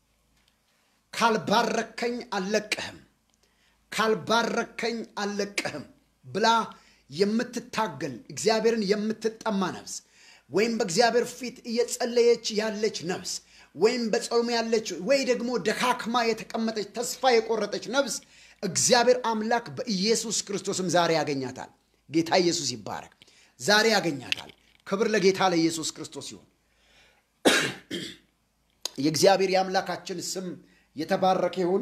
ካልባረከኝ አልለቅህም፣ ካልባረከኝ አልለቅህም ብላ የምትታገል እግዚአብሔርን የምትጠማ ነፍስ ወይም በእግዚአብሔር ፊት እየጸለየች ያለች ነፍስ ወይም በጾም ያለች ወይ ደግሞ ደካክማ የተቀመጠች ተስፋ የቆረጠች ነፍስ እግዚአብሔር አምላክ በኢየሱስ ክርስቶስም ዛሬ ያገኛታል። ጌታ ኢየሱስ ይባረክ። ዛሬ ያገኛታል። ክብር ለጌታ ለኢየሱስ ክርስቶስ ይሁን። የእግዚአብሔር የአምላካችን ስም የተባረከ ይሁን።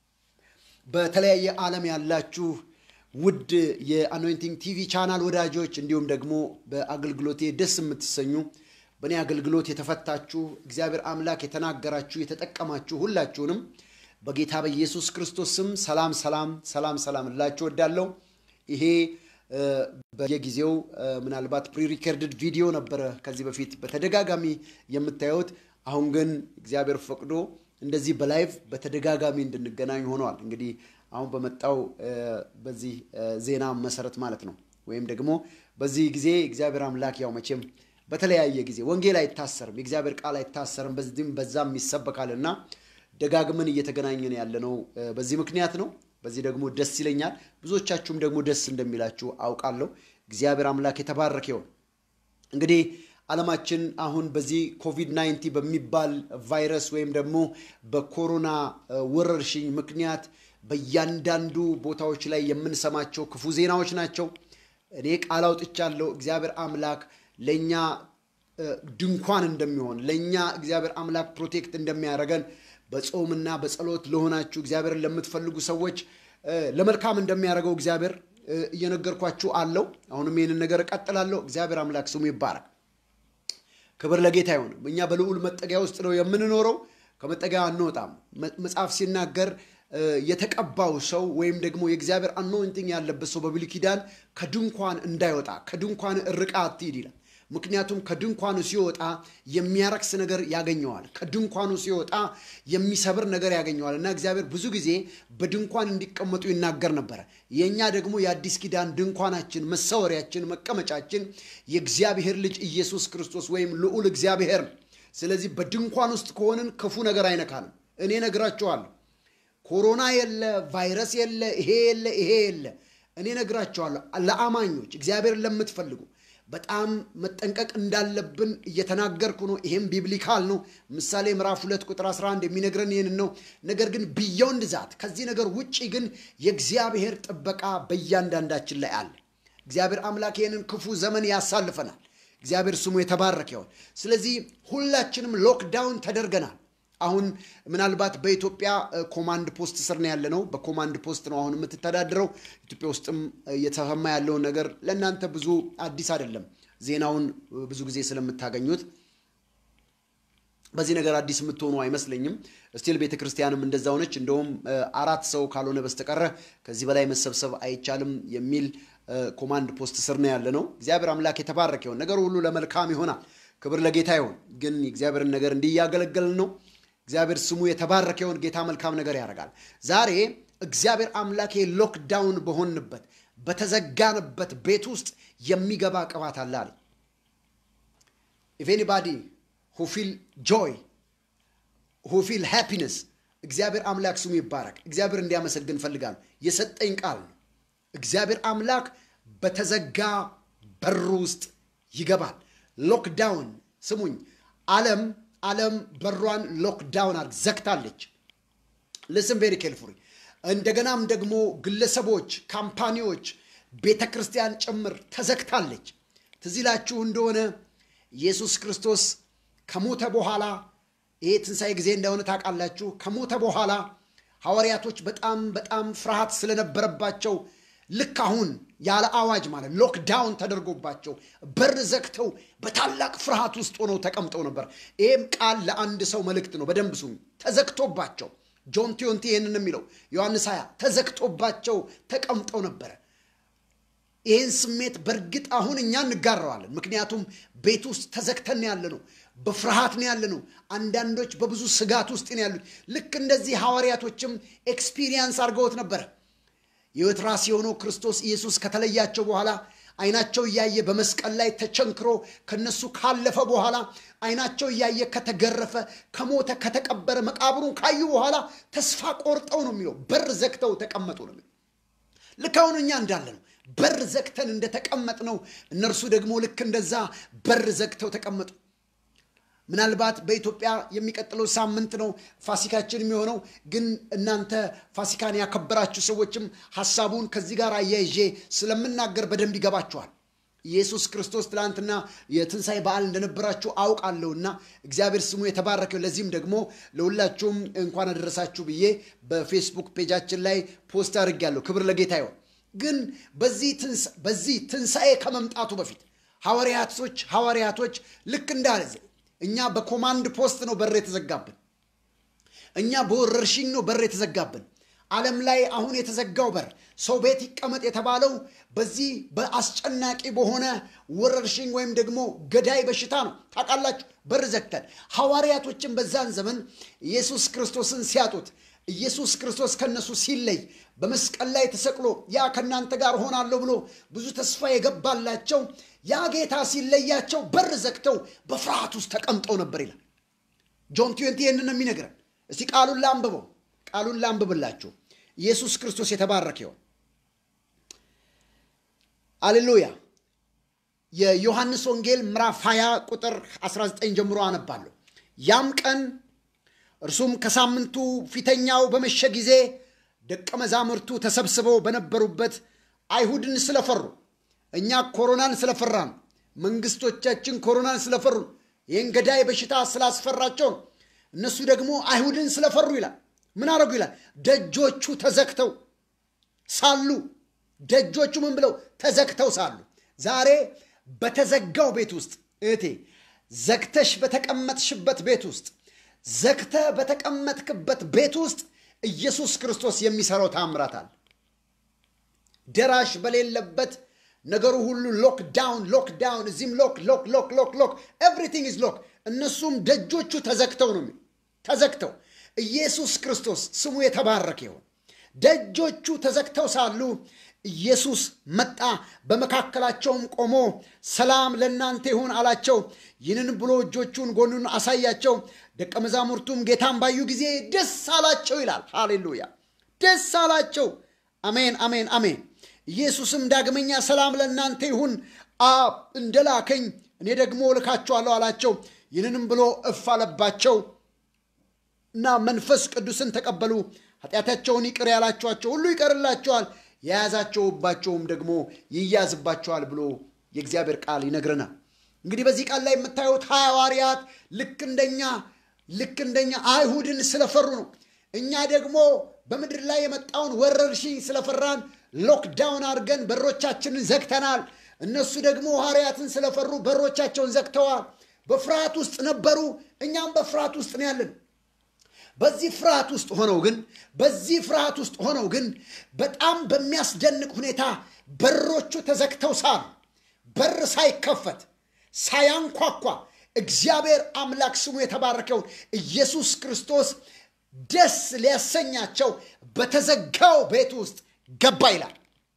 በተለያየ ዓለም ያላችሁ ውድ የአኖይንቲንግ ቲቪ ቻናል ወዳጆች እንዲሁም ደግሞ በአገልግሎቴ ደስ የምትሰኙ በእኔ አገልግሎት የተፈታችሁ እግዚአብሔር አምላክ የተናገራችሁ የተጠቀማችሁ ሁላችሁንም በጌታ በኢየሱስ ክርስቶስ ስም ሰላም ሰላም ሰላም ሰላም እላችሁ ወዳለሁ። ይሄ በየጊዜው ምናልባት ፕሪሪከርድድ ቪዲዮ ነበረ ከዚህ በፊት በተደጋጋሚ የምታዩት። አሁን ግን እግዚአብሔር ፈቅዶ እንደዚህ በላይቭ በተደጋጋሚ እንድንገናኝ ሆነዋል። እንግዲህ አሁን በመጣው በዚህ ዜና መሰረት ማለት ነው። ወይም ደግሞ በዚህ ጊዜ እግዚአብሔር አምላክ ያው መቼም በተለያየ ጊዜ ወንጌል አይታሰርም፣ የእግዚአብሔር ቃል አይታሰርም፣ በዚህም በዛም ይሰበካልና ደጋግመን እየተገናኘን ያለነው በዚህ ምክንያት ነው። በዚህ ደግሞ ደስ ይለኛል። ብዙዎቻችሁም ደግሞ ደስ እንደሚላችሁ አውቃለሁ። እግዚአብሔር አምላክ የተባረከ ይሁን። እንግዲህ ዓለማችን አሁን በዚህ ኮቪድ 19 በሚባል ቫይረስ ወይም ደግሞ በኮሮና ወረርሽኝ ምክንያት በእያንዳንዱ ቦታዎች ላይ የምንሰማቸው ክፉ ዜናዎች ናቸው። እኔ ቃል አውጥቻለሁ። እግዚአብሔር አምላክ ለእኛ ድንኳን እንደሚሆን ለእኛ እግዚአብሔር አምላክ ፕሮቴክት እንደሚያደርገን በጾምና በጸሎት ለሆናችሁ እግዚአብሔርን ለምትፈልጉ ሰዎች ለመልካም እንደሚያደርገው እግዚአብሔር እየነገርኳችሁ አለው። አሁንም ይህንን ነገር እቀጥላለሁ። እግዚአብሔር አምላክ ስሙ ይባረክ። ክብር ለጌታ ይሁን። እኛ በልዑል መጠጊያ ውስጥ ነው የምንኖረው፣ ከመጠጊያ አንወጣም። መጽሐፍ ሲናገር የተቀባው ሰው ወይም ደግሞ የእግዚአብሔር አኖይንቲንግ ያለበት ሰው በብሉይ ኪዳን ከድንኳን እንዳይወጣ ከድንኳን ርቃ አትሂድ ይላል። ምክንያቱም ከድንኳኑ ሲወጣ የሚያረክስ ነገር ያገኘዋል። ከድንኳኑ ሲወጣ የሚሰብር ነገር ያገኘዋል እና እግዚአብሔር ብዙ ጊዜ በድንኳን እንዲቀመጡ ይናገር ነበረ። የእኛ ደግሞ የአዲስ ኪዳን ድንኳናችን፣ መሰወሪያችን፣ መቀመጫችን የእግዚአብሔር ልጅ ኢየሱስ ክርስቶስ ወይም ልዑል እግዚአብሔር ነው። ስለዚህ በድንኳን ውስጥ ከሆንን ክፉ ነገር አይነካንም። እኔ ነግራችኋለሁ። ኮሮና የለ፣ ቫይረስ የለ፣ ይሄ የለ፣ ይሄ የለ። እኔ ነግራችኋለሁ። ለአማኞች እግዚአብሔርን ለምትፈልጉ በጣም መጠንቀቅ እንዳለብን እየተናገርኩ ነው። ይሄም ቢብሊካል ነው። ምሳሌ ምዕራፍ ሁለት ቁጥር 11 የሚነግረን ይህንን ነው። ነገር ግን ቢዮንድ ዛት ከዚህ ነገር ውጭ ግን የእግዚአብሔር ጥበቃ በእያንዳንዳችን ላይ አለ። እግዚአብሔር አምላክ ይህንን ክፉ ዘመን ያሳልፈናል። እግዚአብሔር ስሙ የተባረከ ይሆን። ስለዚህ ሁላችንም ሎክዳውን ተደርገናል። አሁን ምናልባት በኢትዮጵያ ኮማንድ ፖስት ስር ነው ያለ ነው። በኮማንድ ፖስት ነው አሁን የምትተዳድረው። ኢትዮጵያ ውስጥም እየተሰማ ያለውን ነገር ለእናንተ ብዙ አዲስ አይደለም። ዜናውን ብዙ ጊዜ ስለምታገኙት በዚህ ነገር አዲስ የምትሆኑ አይመስለኝም። ስቲል ቤተ ክርስቲያንም እንደዛ ሆነች። እንደውም አራት ሰው ካልሆነ በስተቀረ ከዚህ በላይ መሰብሰብ አይቻልም የሚል ኮማንድ ፖስት ስር ነው ያለ ነው። እግዚአብሔር አምላክ የተባረከ ይሆን። ነገሩ ሁሉ ለመልካም ይሆናል። ክብር ለጌታ ይሆን። ግን የእግዚአብሔርን ነገር እንዲያገለገልን ነው። እግዚአብሔር ስሙ የተባረከ ይሆን። ጌታ መልካም ነገር ያደርጋል። ዛሬ እግዚአብሔር አምላክ ሎክዳውን በሆንበት በተዘጋንበት ቤት ውስጥ የሚገባ ቅባት አለ አለ ኢፍ ኤኒባዲ ሁ ፊል ጆይ ሁ ፊል ሃፒነስ እግዚአብሔር አምላክ ስሙ ይባረክ። እግዚአብሔር እንዲያመሰግን ፈልጋለሁ። የሰጠኝ ቃል ነው። እግዚአብሔር አምላክ በተዘጋ በር ውስጥ ይገባል። ሎክዳውን ስሙኝ፣ ዓለም ዓለም በሯን ሎክዳውን አድርግ ዘግታለች። ልስም ቬሪ ኬርፉሊ። እንደገናም ደግሞ ግለሰቦች፣ ካምፓኒዎች፣ ቤተ ክርስቲያን ጭምር ተዘግታለች። ትዝ ይላችሁ እንደሆነ ኢየሱስ ክርስቶስ ከሞተ በኋላ ይሄ ትንሣኤ ጊዜ እንደሆነ ታውቃላችሁ። ከሞተ በኋላ ሐዋርያቶች በጣም በጣም ፍርሃት ስለነበረባቸው ልክ አሁን ያለ አዋጅ ማለት ሎክዳውን ተደርጎባቸው በር ዘግተው በታላቅ ፍርሃት ውስጥ ሆነው ተቀምጠው ነበር። ይህም ቃል ለአንድ ሰው መልእክት ነው። በደንብ ስሙ። ተዘግቶባቸው ጆን ቲዮንቲ ይህንን የሚለው ዮሐንስ ሀያ ተዘግቶባቸው ተቀምጠው ነበረ። ይህን ስሜት በእርግጥ አሁን እኛ እንጋረዋለን። ምክንያቱም ቤት ውስጥ ተዘግተን ያለ ነው፣ በፍርሃት ነው ያለ ነው። አንዳንዶች በብዙ ስጋት ውስጥ ነው ያሉት። ልክ እንደዚህ ሐዋርያቶችም ኤክስፒሪየንስ አድርገውት ነበረ። የሕይወት ራስ የሆነው ክርስቶስ ኢየሱስ ከተለያቸው በኋላ አይናቸው እያየ በመስቀል ላይ ተቸንክሮ ከነሱ ካለፈ በኋላ አይናቸው እያየ ከተገረፈ ከሞተ ከተቀበረ መቃብሩን ካዩ በኋላ ተስፋ ቆርጠው ነው የሚለው በር ዘግተው ተቀመጡ ነው የሚለው። ልክ አሁን እኛ እንዳለ ነው በር ዘግተን እንደተቀመጥ ነው። እነርሱ ደግሞ ልክ እንደዛ በር ዘግተው ተቀመጡ። ምናልባት በኢትዮጵያ የሚቀጥለው ሳምንት ነው ፋሲካችን የሚሆነው። ግን እናንተ ፋሲካን ያከበራችሁ ሰዎችም ሀሳቡን ከዚህ ጋር አያይዤ ስለምናገር በደንብ ይገባችኋል። ኢየሱስ ክርስቶስ ትላንትና የትንሣኤ በዓል እንደነበራችሁ አውቃለሁና እግዚአብሔር ስሙ የተባረከው። ለዚህም ደግሞ ለሁላችሁም እንኳን አደረሳችሁ ብዬ በፌስቡክ ፔጃችን ላይ ፖስት አድርጌያለሁ። ክብር ለጌታ ይሆን። ግን በዚህ ትንሣኤ ከመምጣቱ በፊት ሐዋርያቶች ሐዋርያቶች ልክ እንዳለ እኛ በኮማንድ ፖስት ነው በር የተዘጋብን። እኛ በወረርሽኝ ነው በር የተዘጋብን። ዓለም ላይ አሁን የተዘጋው በር ሰው ቤት ይቀመጥ የተባለው በዚህ በአስጨናቂ በሆነ ወረርሽኝ ወይም ደግሞ ገዳይ በሽታ ነው። ታውቃላችሁ፣ በር ዘግተን ሐዋርያቶችን በዛን ዘመን ኢየሱስ ክርስቶስን ሲያጡት ኢየሱስ ክርስቶስ ከነሱ ሲለይ በመስቀል ላይ ተሰቅሎ ያ ከእናንተ ጋር ሆናለሁ ብሎ ብዙ ተስፋ የገባላቸው ያ ጌታ ሲለያቸው በር ዘግተው በፍርሃት ውስጥ ተቀምጠው ነበር ይላል። ጆን ቲዌንቲ ይህንን የሚነግረን። እስቲ ቃሉን ላንብበው፣ ቃሉን ላንብብላችሁ። ኢየሱስ ክርስቶስ የተባረከ ይሆን። አሌሉያ። የዮሐንስ ወንጌል ምዕራፍ 20 ቁጥር 19 ጀምሮ አነባለሁ። ያም ቀን እርሱም ከሳምንቱ ፊተኛው በመሸ ጊዜ ደቀ መዛሙርቱ ተሰብስበው በነበሩበት አይሁድን ስለፈሩ እኛ ኮሮናን ስለፈራን መንግስቶቻችን ኮሮናን ስለፈሩ ይህን ገዳይ በሽታ ስላስፈራቸው ነው። እነሱ ደግሞ አይሁድን ስለፈሩ ይላል። ምን አደረጉ ይላል? ደጆቹ ተዘግተው ሳሉ ደጆቹ ምን ብለው ተዘግተው ሳሉ ዛሬ በተዘጋው ቤት ውስጥ እህቴ ዘግተሽ በተቀመጥሽበት ቤት ውስጥ ዘግተህ በተቀመጥክበት ቤት ውስጥ ኢየሱስ ክርስቶስ የሚሰራው ታምራት አለ። ደራሽ በሌለበት ነገሩ ሁሉ ሎክ ዳውን ሎክ ዳውን፣ እዚህም ሎክ ሎክ ሎክ ሎክ ሎክ ኤቭሪቲንግ ኢዝ ሎክ። እነሱም ደጆቹ ተዘግተው ነው ተዘግተው። ኢየሱስ ክርስቶስ ስሙ የተባረከ ይሁን። ደጆቹ ተዘግተው ሳሉ ኢየሱስ መጣ፣ በመካከላቸውም ቆሞ ሰላም ለእናንተ ይሁን አላቸው። ይህንን ብሎ እጆቹን ጎኑን አሳያቸው። ደቀ መዛሙርቱም ጌታን ባዩ ጊዜ ደስ አላቸው ይላል። ሃሌሉያ! ደስ አላቸው። አሜን፣ አሜን፣ አሜን። ኢየሱስም ዳግመኛ ሰላም ለእናንተ ይሁን፣ አብ እንደላከኝ እኔ ደግሞ እልካችኋለሁ አላቸው። ይህንንም ብሎ እፍ አለባቸው እና መንፈስ ቅዱስን ተቀበሉ። ኃጢአታቸውን ይቅር ያላችኋቸው ሁሉ ይቀርላቸዋል፣ የያዛቸውባቸውም ደግሞ ይያዝባቸዋል ብሎ የእግዚአብሔር ቃል ይነግረናል። እንግዲህ በዚህ ቃል ላይ የምታዩት ሐዋርያት ልክ እንደኛ ልክ እንደኛ አይሁድን ስለፈሩ ነው። እኛ ደግሞ በምድር ላይ የመጣውን ወረርሽኝ ስለፈራን ሎክዳውን አድርገን በሮቻችንን ዘግተናል። እነሱ ደግሞ ሐዋርያትን ስለፈሩ በሮቻቸውን ዘግተዋል። በፍርሃት ውስጥ ነበሩ። እኛም በፍርሃት ውስጥ ነው ያለን። በዚህ ፍርሃት ውስጥ ሆነው ግን በዚህ ፍርሃት ውስጥ ሆነው ግን በጣም በሚያስደንቅ ሁኔታ በሮቹ ተዘግተው ሳሉ በር ሳይከፈት ሳያንኳኳ እግዚአብሔር አምላክ ስሙ የተባረከውን ኢየሱስ ክርስቶስ ደስ ሊያሰኛቸው በተዘጋው ቤት ውስጥ ገባ ይላል።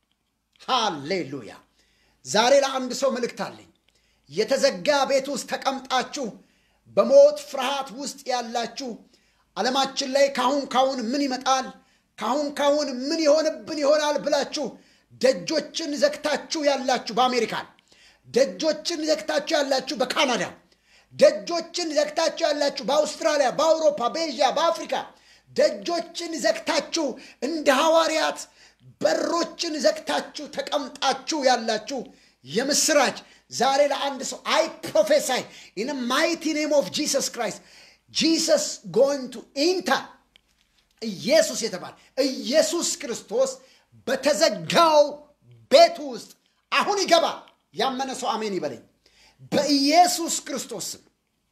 ሃሌሉያ! ዛሬ ለአንድ ሰው መልእክት አለኝ። የተዘጋ ቤት ውስጥ ተቀምጣችሁ በሞት ፍርሃት ውስጥ ያላችሁ ዓለማችን ላይ ካሁን ካሁን ምን ይመጣል፣ ካሁን ካሁን ምን ይሆንብን ይሆናል ብላችሁ ደጆችን ዘግታችሁ ያላችሁ በአሜሪካን፣ ደጆችን ዘግታችሁ ያላችሁ በካናዳ፣ ደጆችን ዘግታችሁ ያላችሁ በአውስትራሊያ፣ በአውሮፓ፣ በኤዥያ፣ በአፍሪካ ደጆችን ዘግታችሁ እንደ ሐዋርያት በሮችን ዘግታችሁ ተቀምጣችሁ ያላችሁ የምስራች ዛሬ ለአንድ ሰው አይ ፕሮፌሳይ ኢን ማይቲ ኔም ኦፍ ጂሰስ ክራይስት ጂሰስ ጎይንግ ቱ ኢንተር ኢየሱስ የተባለ ኢየሱስ ክርስቶስ በተዘጋው ቤቱ ውስጥ አሁን ይገባል። ያመነ ሰው አሜን ይበለኝ። በኢየሱስ ክርስቶስ ስም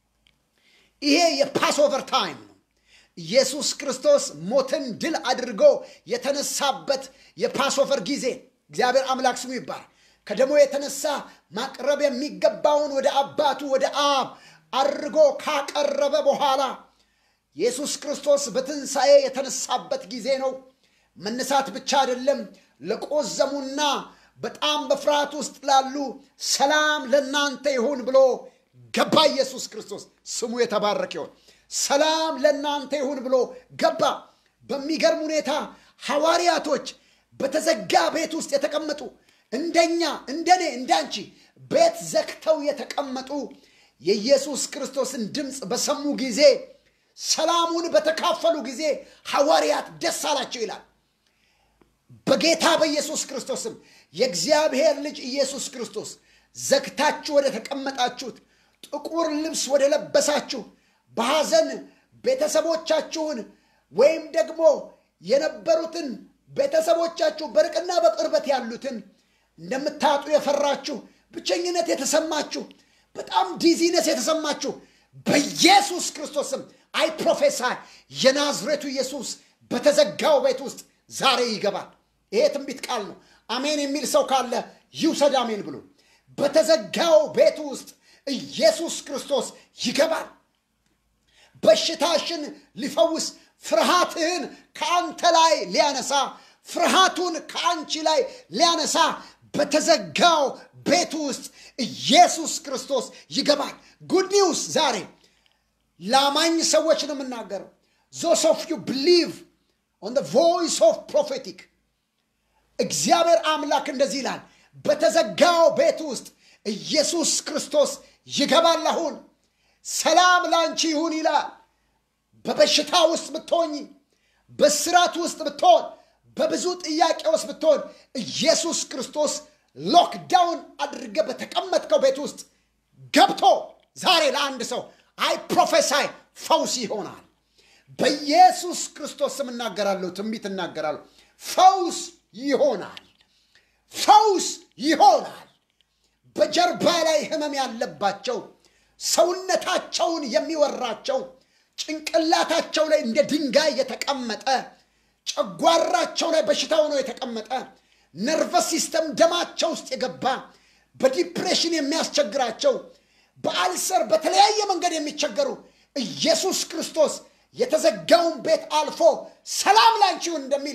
ይሄ የፓስኦቨር ታይም ነው። ኢየሱስ ክርስቶስ ሞትን ድል አድርጎ የተነሳበት የፓስኦቨር ጊዜ እግዚአብሔር አምላክ ስሙ ይባላል። ከደሞ የተነሳ ማቅረብ የሚገባውን ወደ አባቱ ወደ አብ አድርጎ ካቀረበ በኋላ ኢየሱስ ክርስቶስ በትንሣኤ የተነሳበት ጊዜ ነው። መነሳት ብቻ አይደለም፣ ለቆዘሙና በጣም በፍርሃት ውስጥ ላሉ ሰላም ለእናንተ ይሁን ብሎ ገባ። ኢየሱስ ክርስቶስ ስሙ የተባረከ ይሁን። ሰላም ለእናንተ ይሁን ብሎ ገባ። በሚገርም ሁኔታ ሐዋርያቶች በተዘጋ ቤት ውስጥ የተቀመጡ እንደኛ እንደኔ እንዳንቺ ቤት ዘግተው የተቀመጡ የኢየሱስ ክርስቶስን ድምፅ በሰሙ ጊዜ ሰላሙን በተካፈሉ ጊዜ ሐዋርያት ደስ አላቸው ይላል። በጌታ በኢየሱስ ክርስቶስም የእግዚአብሔር ልጅ ኢየሱስ ክርስቶስ ዘግታችሁ ወደ ተቀመጣችሁት ጥቁር ልብስ ወደ ለበሳችሁ በሐዘን ቤተሰቦቻችሁን ወይም ደግሞ የነበሩትን ቤተሰቦቻችሁ በርቅና በቅርበት ያሉትን እንደምታጡ የፈራችሁ ብቸኝነት የተሰማችሁ በጣም ዲዚነስ የተሰማችሁ በኢየሱስ ክርስቶስም አይ ፕሮፌሳይ የናዝሬቱ ኢየሱስ በተዘጋው ቤት ውስጥ ዛሬ ይገባል። ይሄ ትንቢት ቃል ነው። አሜን የሚል ሰው ካለ ይውሰድ አሜን ብሎ። በተዘጋው ቤት ውስጥ ኢየሱስ ክርስቶስ ይገባል። በሽታሽን ሊፈውስ ፍርሃትህን ከአንተ ላይ ሊያነሳ ፍርሃቱን ከአንቺ ላይ ሊያነሳ በተዘጋው ቤት ውስጥ ኢየሱስ ክርስቶስ ይገባል። ጉድ ኒውስ ዛሬ ለአማኝ ሰዎች ነው የምናገረው። ዞስ ኦፍ ዩ ብሊቭ ኦን ቮይስ ኦፍ ፕሮፌቲክ እግዚአብሔር አምላክ እንደዚህ ይላል፣ በተዘጋው ቤት ውስጥ ኢየሱስ ክርስቶስ ይገባል። አሁን ሰላም ላንቺ ይሁን ይላል። በበሽታ ውስጥ ብትሆኝ፣ በስራት ውስጥ ብትሆን፣ በብዙ ጥያቄ ውስጥ ብትሆን ኢየሱስ ክርስቶስ ሎክዳውን አድርገ በተቀመጥከው ቤት ውስጥ ገብቶ ዛሬ ለአንድ ሰው አይ ፕሮፌሳይ ፈውስ ይሆናል። በኢየሱስ ክርስቶስ ስም እናገራለሁ፣ ትንቢት እናገራለሁ። ፈውስ ይሆናል። ፈውስ ይሆናል። በጀርባ ላይ ህመም ያለባቸው ሰውነታቸውን የሚወራቸው ጭንቅላታቸው ላይ እንደ ድንጋይ የተቀመጠ ጨጓራቸው ላይ በሽታ ሆኖ የተቀመጠ ነርቨስ ሲስተም ደማቸው ውስጥ የገባ በዲፕሬሽን የሚያስቸግራቸው በአልሰር በተለያየ መንገድ የሚቸገሩ ኢየሱስ ክርስቶስ የተዘጋውን ቤት አልፎ ሰላም ላንቺ ይሁን እንደሚል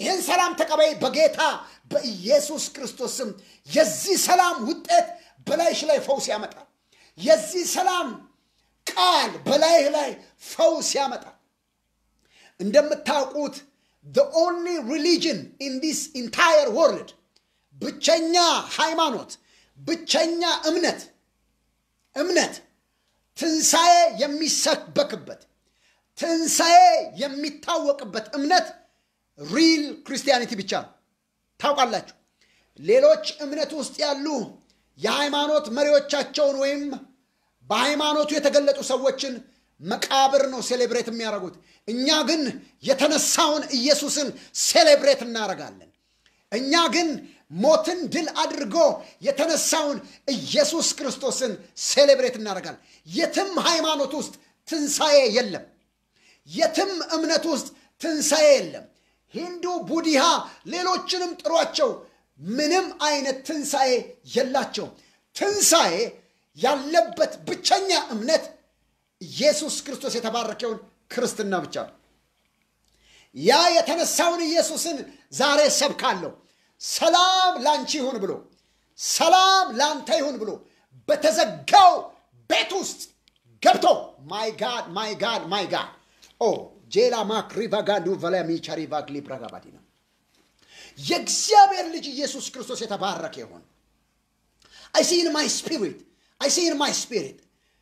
ይህን ሰላም ተቀበይ በጌታ በኢየሱስ ክርስቶስ ስም። የዚህ ሰላም ውጤት በላይሽ ላይ ፈውስ ያመጣል። የዚህ ሰላም ቃል በላይህ ላይ ፈውስ ያመጣል። እንደምታውቁት the only religion in this entire world ብቸኛ ሃይማኖት ብቸኛ እምነት እምነት ትንሣኤ የሚሰበክበት ትንሣኤ የሚታወቅበት እምነት ሪል ክርስቲያኒቲ ብቻ ነው። ታውቃላችሁ፣ ሌሎች እምነት ውስጥ ያሉ የሃይማኖት መሪዎቻቸውን ወይም በሃይማኖቱ የተገለጡ ሰዎችን መቃብር ነው ሴሌብሬት የሚያደርጉት። እኛ ግን የተነሳውን ኢየሱስን ሴሌብሬት እናደርጋለን። እኛ ግን ሞትን ድል አድርጎ የተነሳውን ኢየሱስ ክርስቶስን ሴሌብሬት እናደርጋለን። የትም ሃይማኖት ውስጥ ትንሣኤ የለም። የትም እምነት ውስጥ ትንሣኤ የለም። ሂንዱ፣ ቡዲሃ፣ ሌሎችንም ጥሯቸው፣ ምንም አይነት ትንሣኤ የላቸው። ትንሣኤ ያለበት ብቸኛ እምነት ኢየሱስ ክርስቶስ የተባረከውን ክርስትና ብቻ ነው። ያ የተነሳውን ኢየሱስን ዛሬ ሰብካለሁ። ሰላም ላንቺ ይሁን ብሎ ሰላም ላንተ ይሁን ብሎ በተዘጋው ቤት ውስጥ ገብቶ ማይ ጋድ ማይ ጋድ ማይ ጋድ ኦ ጄላ ማክሪቫጋዱ ቨላሚቻሪቫግ ሊብራጋባዲና የእግዚአብሔር ልጅ ኢየሱስ ክርስቶስ የተባረከ ይሆን። አይ ሲ ኢን ማይ ስፒሪት አይ ሲ ኢን ማይ ስፒሪት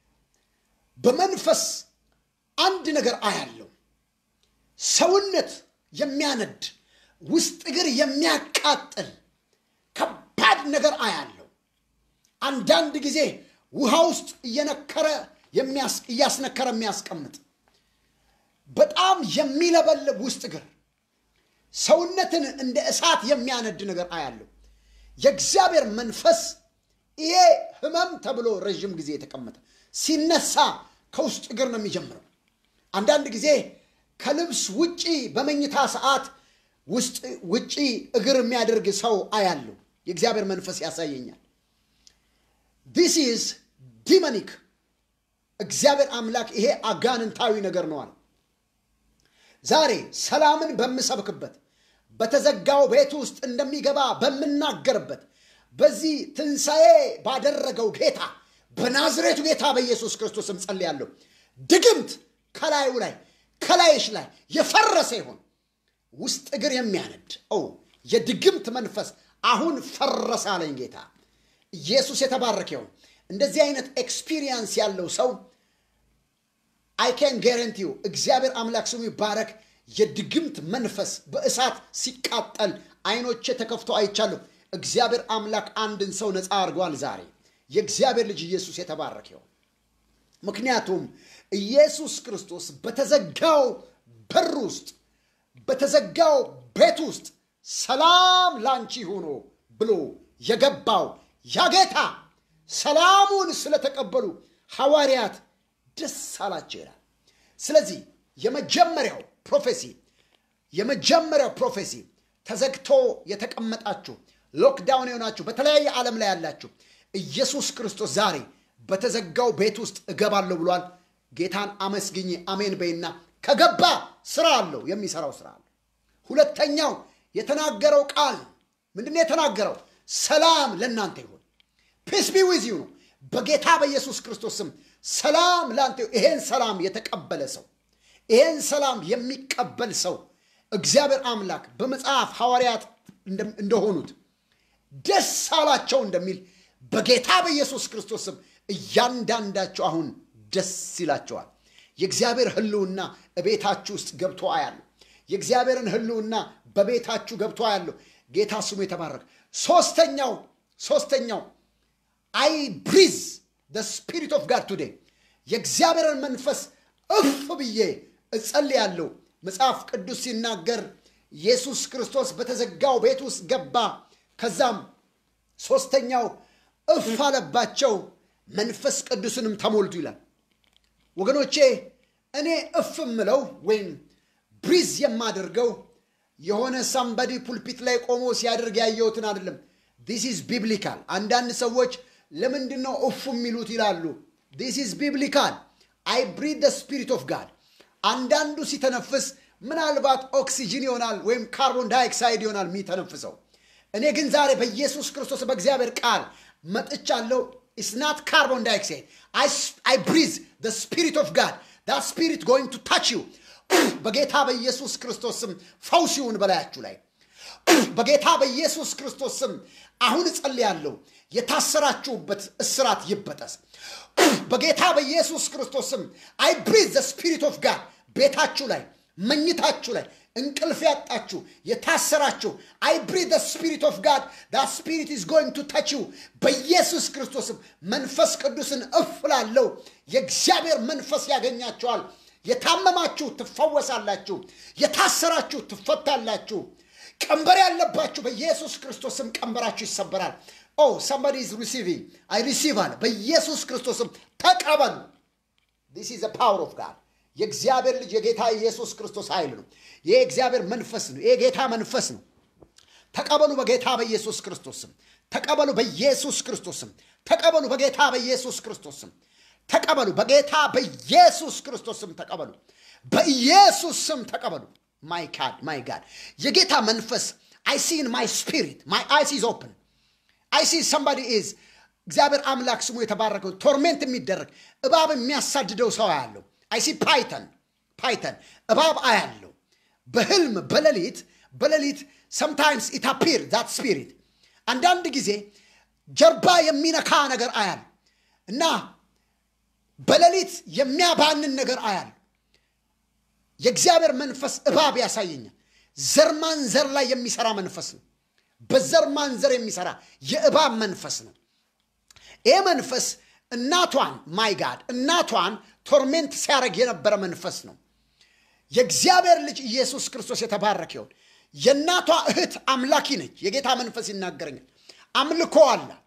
በመንፈስ አንድ ነገር አያለው። ሰውነት የሚያነድ ውስጥ እግር የሚያቃጥል ከባድ ነገር አያለው። አንዳንድ ጊዜ ውሃ ውስጥ እየነከረ እያስነከረ የሚያስቀምጥ በጣም የሚለበልብ ውስጥ እግር ሰውነትን እንደ እሳት የሚያነድ ነገር አያለው። የእግዚአብሔር መንፈስ ይሄ ህመም ተብሎ ረዥም ጊዜ የተቀመጠ ሲነሳ ከውስጥ እግር ነው የሚጀምረው። አንዳንድ ጊዜ ከልብስ ውጪ በመኝታ ሰዓት ውጪ እግር የሚያደርግ ሰው አያለው። የእግዚአብሔር መንፈስ ያሳየኛል። ዲስ ኢዝ ዲመኒክ። እግዚአብሔር አምላክ ይሄ አጋንንታዊ ነገር ነው አለ። ዛሬ ሰላምን በምሰብክበት በተዘጋው ቤት ውስጥ እንደሚገባ በምናገርበት በዚህ ትንሣኤ ባደረገው ጌታ በናዝሬቱ ጌታ በኢየሱስ ክርስቶስም ጸልያለሁ። ድግምት ከላዩ ላይ ከላይሽ ላይ የፈረሰ ይሆን ውስጥ እግር የሚያነድ ኦ የድግምት መንፈስ አሁን ፈረሰ አለኝ ጌታ ኢየሱስ የተባረከ ይሁን። እንደዚህ አይነት ኤክስፒሪየንስ ያለው ሰው አይ ካን ጋረንቲ ዩ እግዚአብሔር አምላክ ስሙ ይባረክ። የድግምት መንፈስ በእሳት ሲቃጠል አይኖቼ ተከፍቶ አይቻለሁ። እግዚአብሔር አምላክ አንድን ሰው ነፃ አድርጓል ዛሬ። የእግዚአብሔር ልጅ ኢየሱስ የተባረከ ይሁን። ምክንያቱም ኢየሱስ ክርስቶስ በተዘጋው በር ውስጥ በተዘጋው ቤት ውስጥ ሰላም ላንቺ ሆኖ ብሎ የገባው ያ ጌታ ሰላሙን ስለተቀበሉ ሐዋርያት ደስ አላቸው ይላል። ስለዚህ የመጀመሪያው ፕሮፌሲ የመጀመሪያው ፕሮፌሲ ተዘግቶ የተቀመጣችሁ ሎክዳውን የሆናችሁ በተለያየ ዓለም ላይ ያላችሁ ኢየሱስ ክርስቶስ ዛሬ በተዘጋው ቤት ውስጥ እገባለሁ ብሏል። ጌታን አመስግኝ አሜን በይና ከገባ ስራ አለው፣ የሚሰራው ስራ አለው። ሁለተኛው የተናገረው ቃል ምንድነው? የተናገረው ሰላም ለእናንተ ይሁን ፒስ ቢ ዊዝ ዩ ነው። በጌታ በኢየሱስ ክርስቶስ ስም ሰላም ለአንተ ይሄን ሰላም የተቀበለ ሰው ይሄን ሰላም የሚቀበል ሰው እግዚአብሔር አምላክ በመጽሐፍ ሐዋርያት እንደሆኑት ደስ አላቸው እንደሚል በጌታ በኢየሱስ ክርስቶስ ስም እያንዳንዳቸው አሁን ደስ ይላቸዋል። የእግዚአብሔር ሕልውና እቤታችሁ ውስጥ ገብቶ አያለሁ። የእግዚአብሔርን ሕልውና በቤታችሁ ገብቶ አያለሁ። ጌታ ስሙ የተባረከ። ሶስተኛው ሶስተኛው አይ ብሪዝ ደ ስፒሪት ኦፍ ጋድ ቱዴይ የእግዚአብሔርን መንፈስ እፍ ብዬ እጸልያለሁ። መጽሐፍ ቅዱስ ሲናገር ኢየሱስ ክርስቶስ በተዘጋው ቤት ውስጥ ገባ። ከዛም ሶስተኛው እፍ አለባቸው፣ መንፈስ ቅዱስንም ተሞልቱ ይላል። ወገኖቼ እኔ እፍ ምለው ወይም ብሪዝ የማደርገው የሆነ ሳምባዲ ፑልፒት ላይ ቆሞ ሲያደርግ ያየሁትን አይደለም። ዲስ ኢዝ ቢብሊካል። አንዳንድ ሰዎች ለምንድን ነው እፉ የሚሉት ይላሉ። ዲስ ኢዝ ቢብሊካል። አይ ብሪድ ደ ስፒሪት ኦፍ ጋድ። አንዳንዱ ሲተነፍስ ምናልባት ኦክሲጅን ይሆናል ወይም ካርቦን ዳይኦክሳይድ ይሆናል የሚተነፍሰው። እኔ ግን ዛሬ በኢየሱስ ክርስቶስ በእግዚአብሔር ቃል መጥቻለሁ። ኢስናት ካርቦን ዳይኦክሳይድ አይ ብሪዝ ስፒሪት ኦፍ ጋድ ዳት ስፒሪት ጎይንግ ቱ ታች ዩ በጌታ በኢየሱስ ክርስቶስ ስም ፈውስ ይሁን በላያችሁ ላይ በጌታ በኢየሱስ ክርስቶስ ስም አሁን እጸልያለሁ። የታሰራችሁበት እስራት ይበጠስ በጌታ በኢየሱስ ክርስቶስ ስም። አይ ብሪዝ ዘ ስፒሪት ኦፍ ጋድ ቤታችሁ ላይ መኝታችሁ ላይ እንቅልፍ ያጣችሁ የታሰራችሁ አይ ብሪዝ ዘ ስፒሪት ኦፍ ጋድ ዳ ስፒሪት ኢዝ ጎይንግ ቱ ታች ዩ በኢየሱስ ክርስቶስም መንፈስ ቅዱስን እፍላለው። የእግዚአብሔር መንፈስ ያገኛቸዋል። የታመማችሁ ትፈወሳላችሁ። የታሰራችሁ ትፈታላችሁ። ቀንበር ያለባችሁ በኢየሱስ ክርስቶስም ቀንበራችሁ ይሰበራል። ኦ ሰምባዲ ኢዝ ሪሲቪንግ አይ ሪሲቭ አለ። በኢየሱስ ክርስቶስም ተቀበሉ። ዲስ ኢዝ ፓወር ኦፍ ጋድ የእግዚአብሔር ልጅ የጌታ ኢየሱስ ክርስቶስ ኃይል ነው። ይህ የእግዚአብሔር መንፈስ ነው። ይህ የጌታ መንፈስ ነው። ተቀበሉ በጌታ በኢየሱስ ክርስቶስም ተቀበሉ በኢየሱስ ክርስቶስም ተቀበሉ በጌታ በኢየሱስ ክርስቶስም ተቀበሉ በጌታ በኢየሱስ ክርስቶስም ተቀበሉ በኢየሱስ ስም ተቀበሉ። ማይ ጋድ ማይ ጋድ የጌታ መንፈስ አይ ሲ ኢን ማይ ስፒሪት ማይ አይስ ኢዝ ኦፕን አይ ሲ ሰምባዲ ኢዝ እግዚአብሔር አምላክ ስሙ የተባረከው ቶርሜንት የሚደረግ እባብ የሚያሳድደው ሰው አያለው። አይ ሲ ፓይተን ፓይተን እባብ አያለው በህልም በሌሊት በሌሊት ሰምታይምስ ኢት አፒር ዛት ስፒሪት አንዳንድ ጊዜ ጀርባ የሚነካ ነገር አያል እና በሌሊት የሚያባንን ነገር አያል የእግዚአብሔር መንፈስ እባብ ያሳየኛል። ዘር ማንዘር ላይ የሚሰራ መንፈስ ነው። በዘር ማንዘር የሚሰራ የእባብ መንፈስ ነው። ይህ መንፈስ እናቷን ማይ ጋድ እናቷን ቶርሜንት ሲያደርግ የነበረ መንፈስ ነው። የእግዚአብሔር ልጅ ኢየሱስ ክርስቶስ የተባረከ ይሁን። የእናቷ እህት አምላኪ ነች። የጌታ መንፈስ ይናገረኛል። አምልኮ አላት።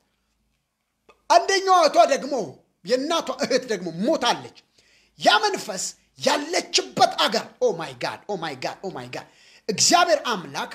አንደኛዋ እህቷ ደግሞ የእናቷ እህት ደግሞ ሞታለች። ያ መንፈስ ያለችበት አገር ኦ ማይ ጋድ ኦ ማይ ጋድ ኦ ማይ ጋድ እግዚአብሔር አምላክ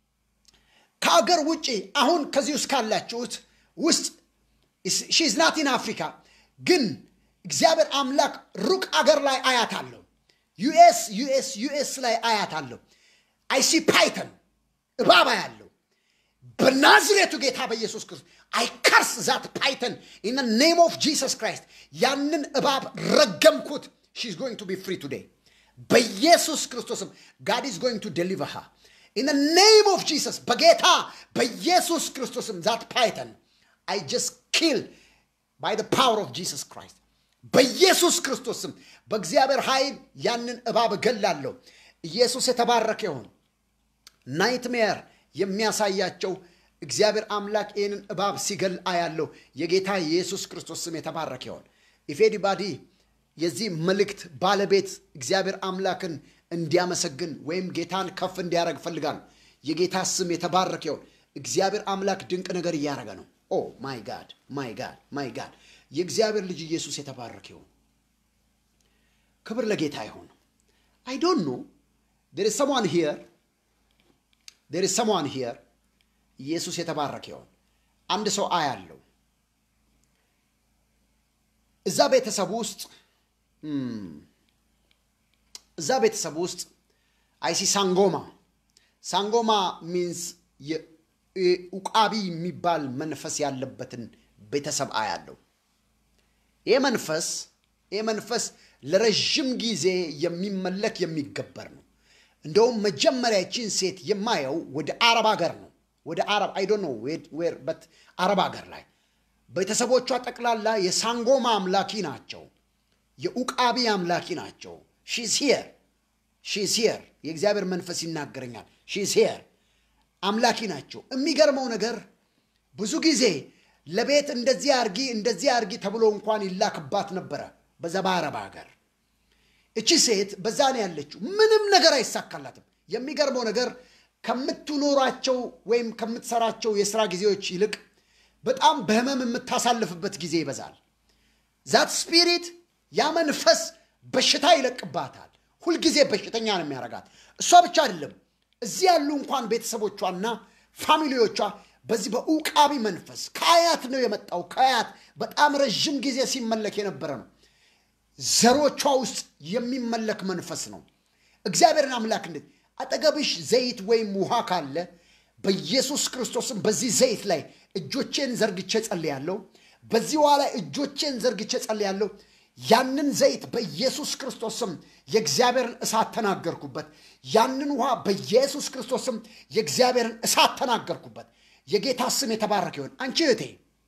ከአገር ውጭ አሁን ከዚህ ውስጥ ካላችሁት ውስጥ ሺዝ ናት ኢን አፍሪካ ግን እግዚአብሔር አምላክ ሩቅ አገር ላይ አያት አለው። ዩኤስ ዩኤስ ዩኤስ ላይ አያት አለው። አይሲ ፓይተን እባባ ያለው በናዝሬቱ ጌታ በኢየሱስ ክርስቶስ አይ ከርስ ዛት ፓይተን ኢን ኔም ኦፍ ጂሰስ ክራይስት ያንን እባብ ረገምኩት። ሺዝ ጎይንግ ቱ ቢ ፍሪ ቱዴይ በኢየሱስ ክርስቶስም ጋድ ኢዝ ጎይንግ ቱ ዴሊቨር ሃ ኢን ኔም ኦፍ ጂሰስ በጌታ በኢየሱስ ክርስቶስም ዛት ፓይተን አይ ጀስት ኪል ባይ ዘ ፓወር ኦፍ ጂሰስ ክራይስት በኢየሱስ ክርስቶስም በእግዚአብሔር ኃይል ያንን እባብ እገላለሁ። ኢየሱስ የተባረከ ይሁን። ናይትሜር የሚያሳያቸው እግዚአብሔር አምላክ ይህንን እባብ ሲገል አያለው። የጌታ የኢየሱስ ክርስቶስ ስም የተባረከ ይሁን። ኢፌዲባዲ የዚህ መልእክት ባለቤት እግዚአብሔር አምላክን እንዲያመሰግን ወይም ጌታን ከፍ እንዲያደርግ ፈልጋለሁ። የጌታ ስም የተባረከ ይሁን። እግዚአብሔር አምላክ ድንቅ ነገር እያደረገ ነው። ኦ ማይ ጋድ ማይ ጋድ ማይ ጋድ የእግዚአብሔር ልጅ ኢየሱስ የተባረከ ይሁን። ክብር ለጌታ ይሁን። አይ ዶንት ኖ ዴር ኢዝ ሰምዋን ሂየር ዴር ኢዝ ሰምዋን ሂየር ኢየሱስ የተባረከ ይሁን። አንድ ሰው አያለው እዛ ቤተሰብ ውስጥ እዛ ቤተሰብ ውስጥ አይሲ ሳንጎማ ሳንጎማ ሚንስ ኡቃቢ የሚባል መንፈስ ያለበትን ቤተሰብ አያለው። ይህ መንፈስ ይህ መንፈስ ለረዥም ጊዜ የሚመለክ የሚገበር ነው። እንደውም መጀመሪያ ይችን ሴት የማየው ወደ አረብ ሀገር ነው። ወደ አረብ አይ ዶንት ኖ ዌር በት አረብ ሀገር ላይ ቤተሰቦቿ ጠቅላላ የሳንጎማ አምላኪ ናቸው። የኡቃቢ አምላኪ ናቸው። ሺዝ ሂየር ሺዝ ሂየር የእግዚአብሔር መንፈስ ይናገረኛል። ሺዝ ሂየር አምላኪ ናቸው። የሚገርመው ነገር ብዙ ጊዜ ለቤት እንደዚህ አርጊ እንደዚህ አርጊ ተብሎ እንኳን ይላክባት ነበረ በዛ በአረብ ሀገር። እቺ ሴት በዛ ነው ያለችው። ምንም ነገር አይሳካላትም። የሚገርመው ነገር ከምትኖራቸው ወይም ከምትሰራቸው የስራ ጊዜዎች ይልቅ በጣም በህመም የምታሳልፍበት ጊዜ ይበዛል። ዛት ስፒሪት ያ መንፈስ በሽታ ይለቅባታል። ሁልጊዜ በሽተኛ ነው የሚያረጋት። እሷ ብቻ አይደለም እዚህ ያሉ እንኳን ቤተሰቦቿና ፋሚሊዎቿ በዚህ በኡቃቢ መንፈስ ከአያት ነው የመጣው። ከአያት በጣም ረዥም ጊዜ ሲመለክ የነበረ ነው። ዘሮቿ ውስጥ የሚመለክ መንፈስ ነው እግዚአብሔርን አምላክ እንዴት አጠገብሽ ዘይት ወይም ውሃ ካለ በኢየሱስ ክርስቶስም በዚህ ዘይት ላይ እጆቼን ዘርግቼ ጸልያለሁ። በዚህ ውሃ ላይ እጆቼን ዘርግቼ ጸልያለሁ። ያንን ዘይት በኢየሱስ ክርስቶስም የእግዚአብሔርን እሳት ተናገርኩበት። ያንን ውሃ በኢየሱስ ክርስቶስም የእግዚአብሔርን እሳት ተናገርኩበት። የጌታ ስም የተባረከ ይሆን። አንቺ እህቴ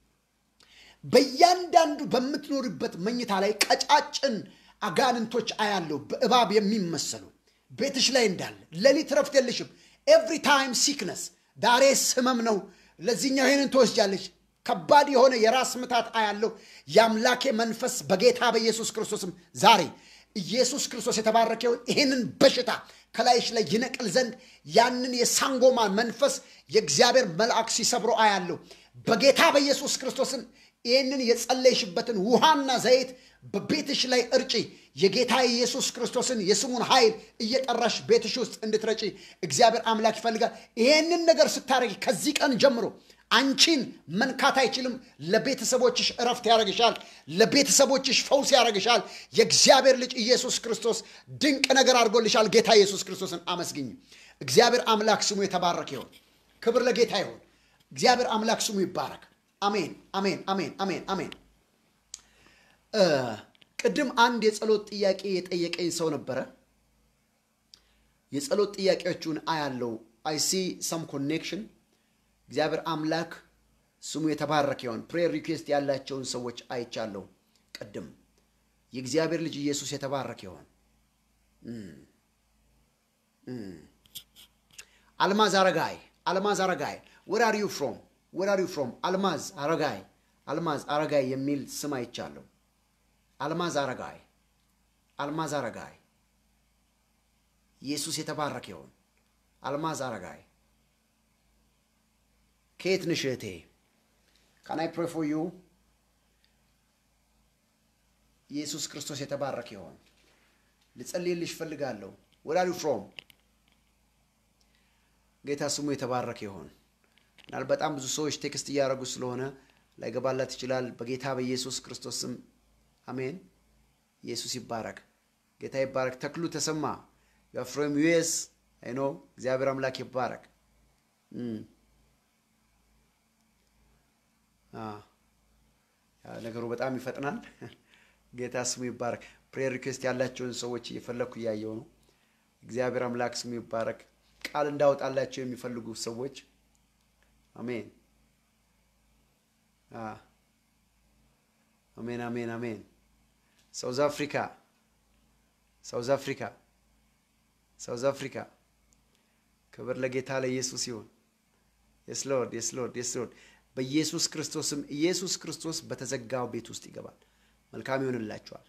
በእያንዳንዱ በምትኖርበት መኝታ ላይ ቀጫጭን አጋንንቶች አያለው በእባብ የሚመሰሉ ቤትሽ ላይ እንዳለ ሌሊት ረፍት የለሽም። ኤቭሪ ታይም ሲክነስ ዳሬስ ህመም ነው። ለዚህኛው ይህንን ትወስጃለች። ከባድ የሆነ የራስ ምታት አያለው። የአምላኬ መንፈስ በጌታ በኢየሱስ ክርስቶስም ዛሬ ኢየሱስ ክርስቶስ የተባረከ ይሁን። ይህንን በሽታ ከላይሽ ላይ ይነቅል ዘንድ ያንን የሳንጎማን መንፈስ የእግዚአብሔር መልአክ ሲሰብሮ አያለው። በጌታ በኢየሱስ ክርስቶስን ይህንን የጸለይሽበትን ውሃና ዘይት በቤትሽ ላይ እርጪ። የጌታ ኢየሱስ ክርስቶስን የስሙን ኃይል እየጠራሽ ቤትሽ ውስጥ እንድትረጪ እግዚአብሔር አምላክ ይፈልጋል። ይህንን ነገር ስታደርጊ ከዚህ ቀን ጀምሮ አንቺን መንካት አይችልም። ለቤተሰቦችሽ እረፍት ያደርግሻል። ለቤተሰቦችሽ ፈውስ ያደርግሻል። የእግዚአብሔር ልጅ ኢየሱስ ክርስቶስ ድንቅ ነገር አድርጎልሻል። ጌታ ኢየሱስ ክርስቶስን አመስግኝ። እግዚአብሔር አምላክ ስሙ የተባረከ ይሆን። ክብር ለጌታ ይሆን። እግዚአብሔር አምላክ ስሙ ይባረክ። አሜን፣ አሜን፣ አሜን፣ አሜን፣ አሜን። ቅድም አንድ የጸሎት ጥያቄ የጠየቀኝ ሰው ነበረ። የጸሎት ጥያቄዎቹን አያለው። አይ ሲ ሰም ኮኔክሽን እግዚአብሔር አምላክ ስሙ የተባረከ ይሆን። ፕሬየር ሪኩዌስት ያላቸውን ሰዎች አይቻለሁ። ቅድም የእግዚአብሔር ልጅ ኢየሱስ የተባረከ ይሆን። አልማዝ አረጋይ አልማዝ አረጋይ ወር አር ዩ ፍሮም ወር አር ዩ ፍሮም አልማዝ አረጋይ አልማዝ አረጋይ የሚል ስም አይቻለሁ። አልማዝ አረጋይ አልማዝ አረጋይ ኢየሱስ የተባረከ ይሆን። አልማዝ አረጋይ ከየት ነሽ እህቴ? ካን አይ ፕሬ ፎር ዩ? ኢየሱስ ክርስቶስ የተባረከ ይሆን። ልጸልይልሽ እፈልጋለሁ። ወር አር ዩ ፍሮም? ጌታ ስሙ የተባረከ ይሆን። ምናል በጣም ብዙ ሰዎች ቴክስት እያደረጉ ስለሆነ ላይገባላት ይችላል። በጌታ በኢየሱስ ክርስቶስ ስም አሜን። ኢየሱስ ይባረክ። ጌታ ይባረክ። ተክሉ ተሰማ ፍሮም ዩኤስ አይ ኖ እግዚአብሔር አምላክ ይባረክ። ነገሩ በጣም ይፈጥናል። ጌታ ስሙ ይባረክ። ፕሬየር ሪኩዌስት ያላቸውን ሰዎች እየፈለግኩ እያየው ነው። እግዚአብሔር አምላክ ስሙ ይባረክ። ቃል እንዳወጣላቸው የሚፈልጉ ሰዎች አሜን፣ አሜን፣ አሜን፣ አሜን። ሳውዝ አፍሪካ፣ ሳውዝ አፍሪካ፣ ሳውዝ አፍሪካ። ክብር ለጌታ ለኢየሱስ ይሁን። የስ ሎርድ፣ የስ ሎርድ፣ የስ ሎርድ። በኢየሱስ ክርስቶስም ኢየሱስ ክርስቶስ በተዘጋው ቤት ውስጥ ይገባል። መልካም ይሆንላቸዋል።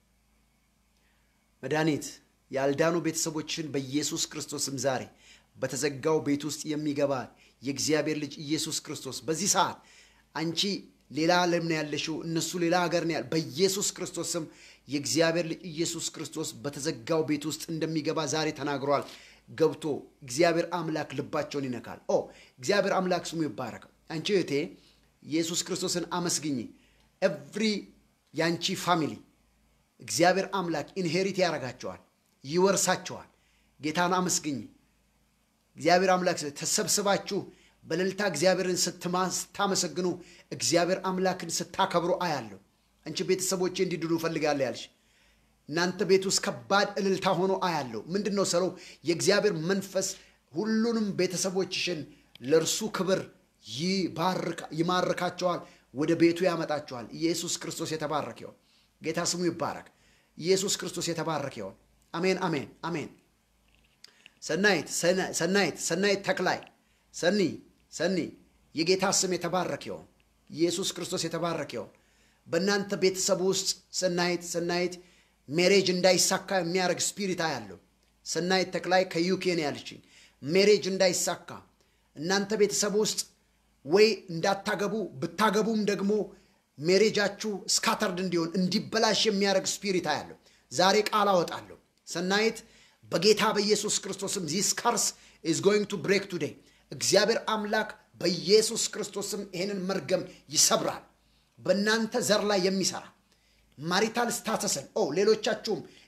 መድኃኒት ያልዳኑ ቤተሰቦችን በኢየሱስ ክርስቶስም ዛሬ በተዘጋው ቤት ውስጥ የሚገባ የእግዚአብሔር ልጅ ኢየሱስ ክርስቶስ በዚህ ሰዓት አንቺ ሌላ ዓለም ነው ያለሽው፣ እነሱ ሌላ ሀገር ነው ያለ። በኢየሱስ ክርስቶስም የእግዚአብሔር ልጅ ኢየሱስ ክርስቶስ በተዘጋው ቤት ውስጥ እንደሚገባ ዛሬ ተናግሯል። ገብቶ እግዚአብሔር አምላክ ልባቸውን ይነካል። ኦ እግዚአብሔር አምላክ ስሙ ይባረክ። አንቺ እህቴ ኢየሱስ ክርስቶስን አመስግኝ። ኤቭሪ የአንቺ ፋሚሊ እግዚአብሔር አምላክ ኢንሄሪት ያደርጋቸዋል፣ ይወርሳቸዋል። ጌታን አመስግኝ። እግዚአብሔር አምላክ ተሰብስባችሁ በእልልታ እግዚአብሔርን ስታመሰግኑ እግዚአብሔር አምላክን ስታከብሩ አያለሁ። አንቺ ቤተሰቦቼ እንዲድኑ እፈልጋለሁ ያልሽ እናንተ ቤት ውስጥ ከባድ እልልታ ሆኖ አያለሁ። ምንድን ነው ስለው የእግዚአብሔር መንፈስ ሁሉንም ቤተሰቦችሽን ለእርሱ ክብር ይማርካቸዋል፣ ወደ ቤቱ ያመጣቸዋል። ኢየሱስ ክርስቶስ የተባረክ ይሆን። ጌታ ስሙ ይባረክ። ኢየሱስ ክርስቶስ የተባረክ ይሆን። አሜን፣ አሜን፣ አሜን። ሰናይት ሰናይት ሰናይት ተክላይ ሰኒ ሰኒ የጌታ ስም የተባረክ ይሆን። ኢየሱስ ክርስቶስ የተባረክ ይሆን። በእናንተ ቤተሰብ ውስጥ ሰናይት ሰናይት ሜሬጅ እንዳይሳካ የሚያደርግ ስፒሪት አያለሁ። ሰናይት ተክላይ ከዩኬ ነው ያለችኝ። ሜሬጅ እንዳይሳካ እናንተ ቤተሰብ ውስጥ ወይ እንዳታገቡ ብታገቡም ደግሞ ሜሬጃችሁ ስካተርድ እንዲሆን እንዲበላሽ የሚያደርግ ስፒሪት አያለሁ። ዛሬ ቃል አወጣለሁ። ሰናይት በጌታ በኢየሱስ ክርስቶስም ዚስ ከርስ ኢዝ ጎይንግ ቱ ብሬክ ቱዴይ። እግዚአብሔር አምላክ በኢየሱስ ክርስቶስም ይሄንን መርገም ይሰብራል። በእናንተ ዘር ላይ የሚሰራ ማሪታል ስታተስን ኦ ሌሎቻችሁም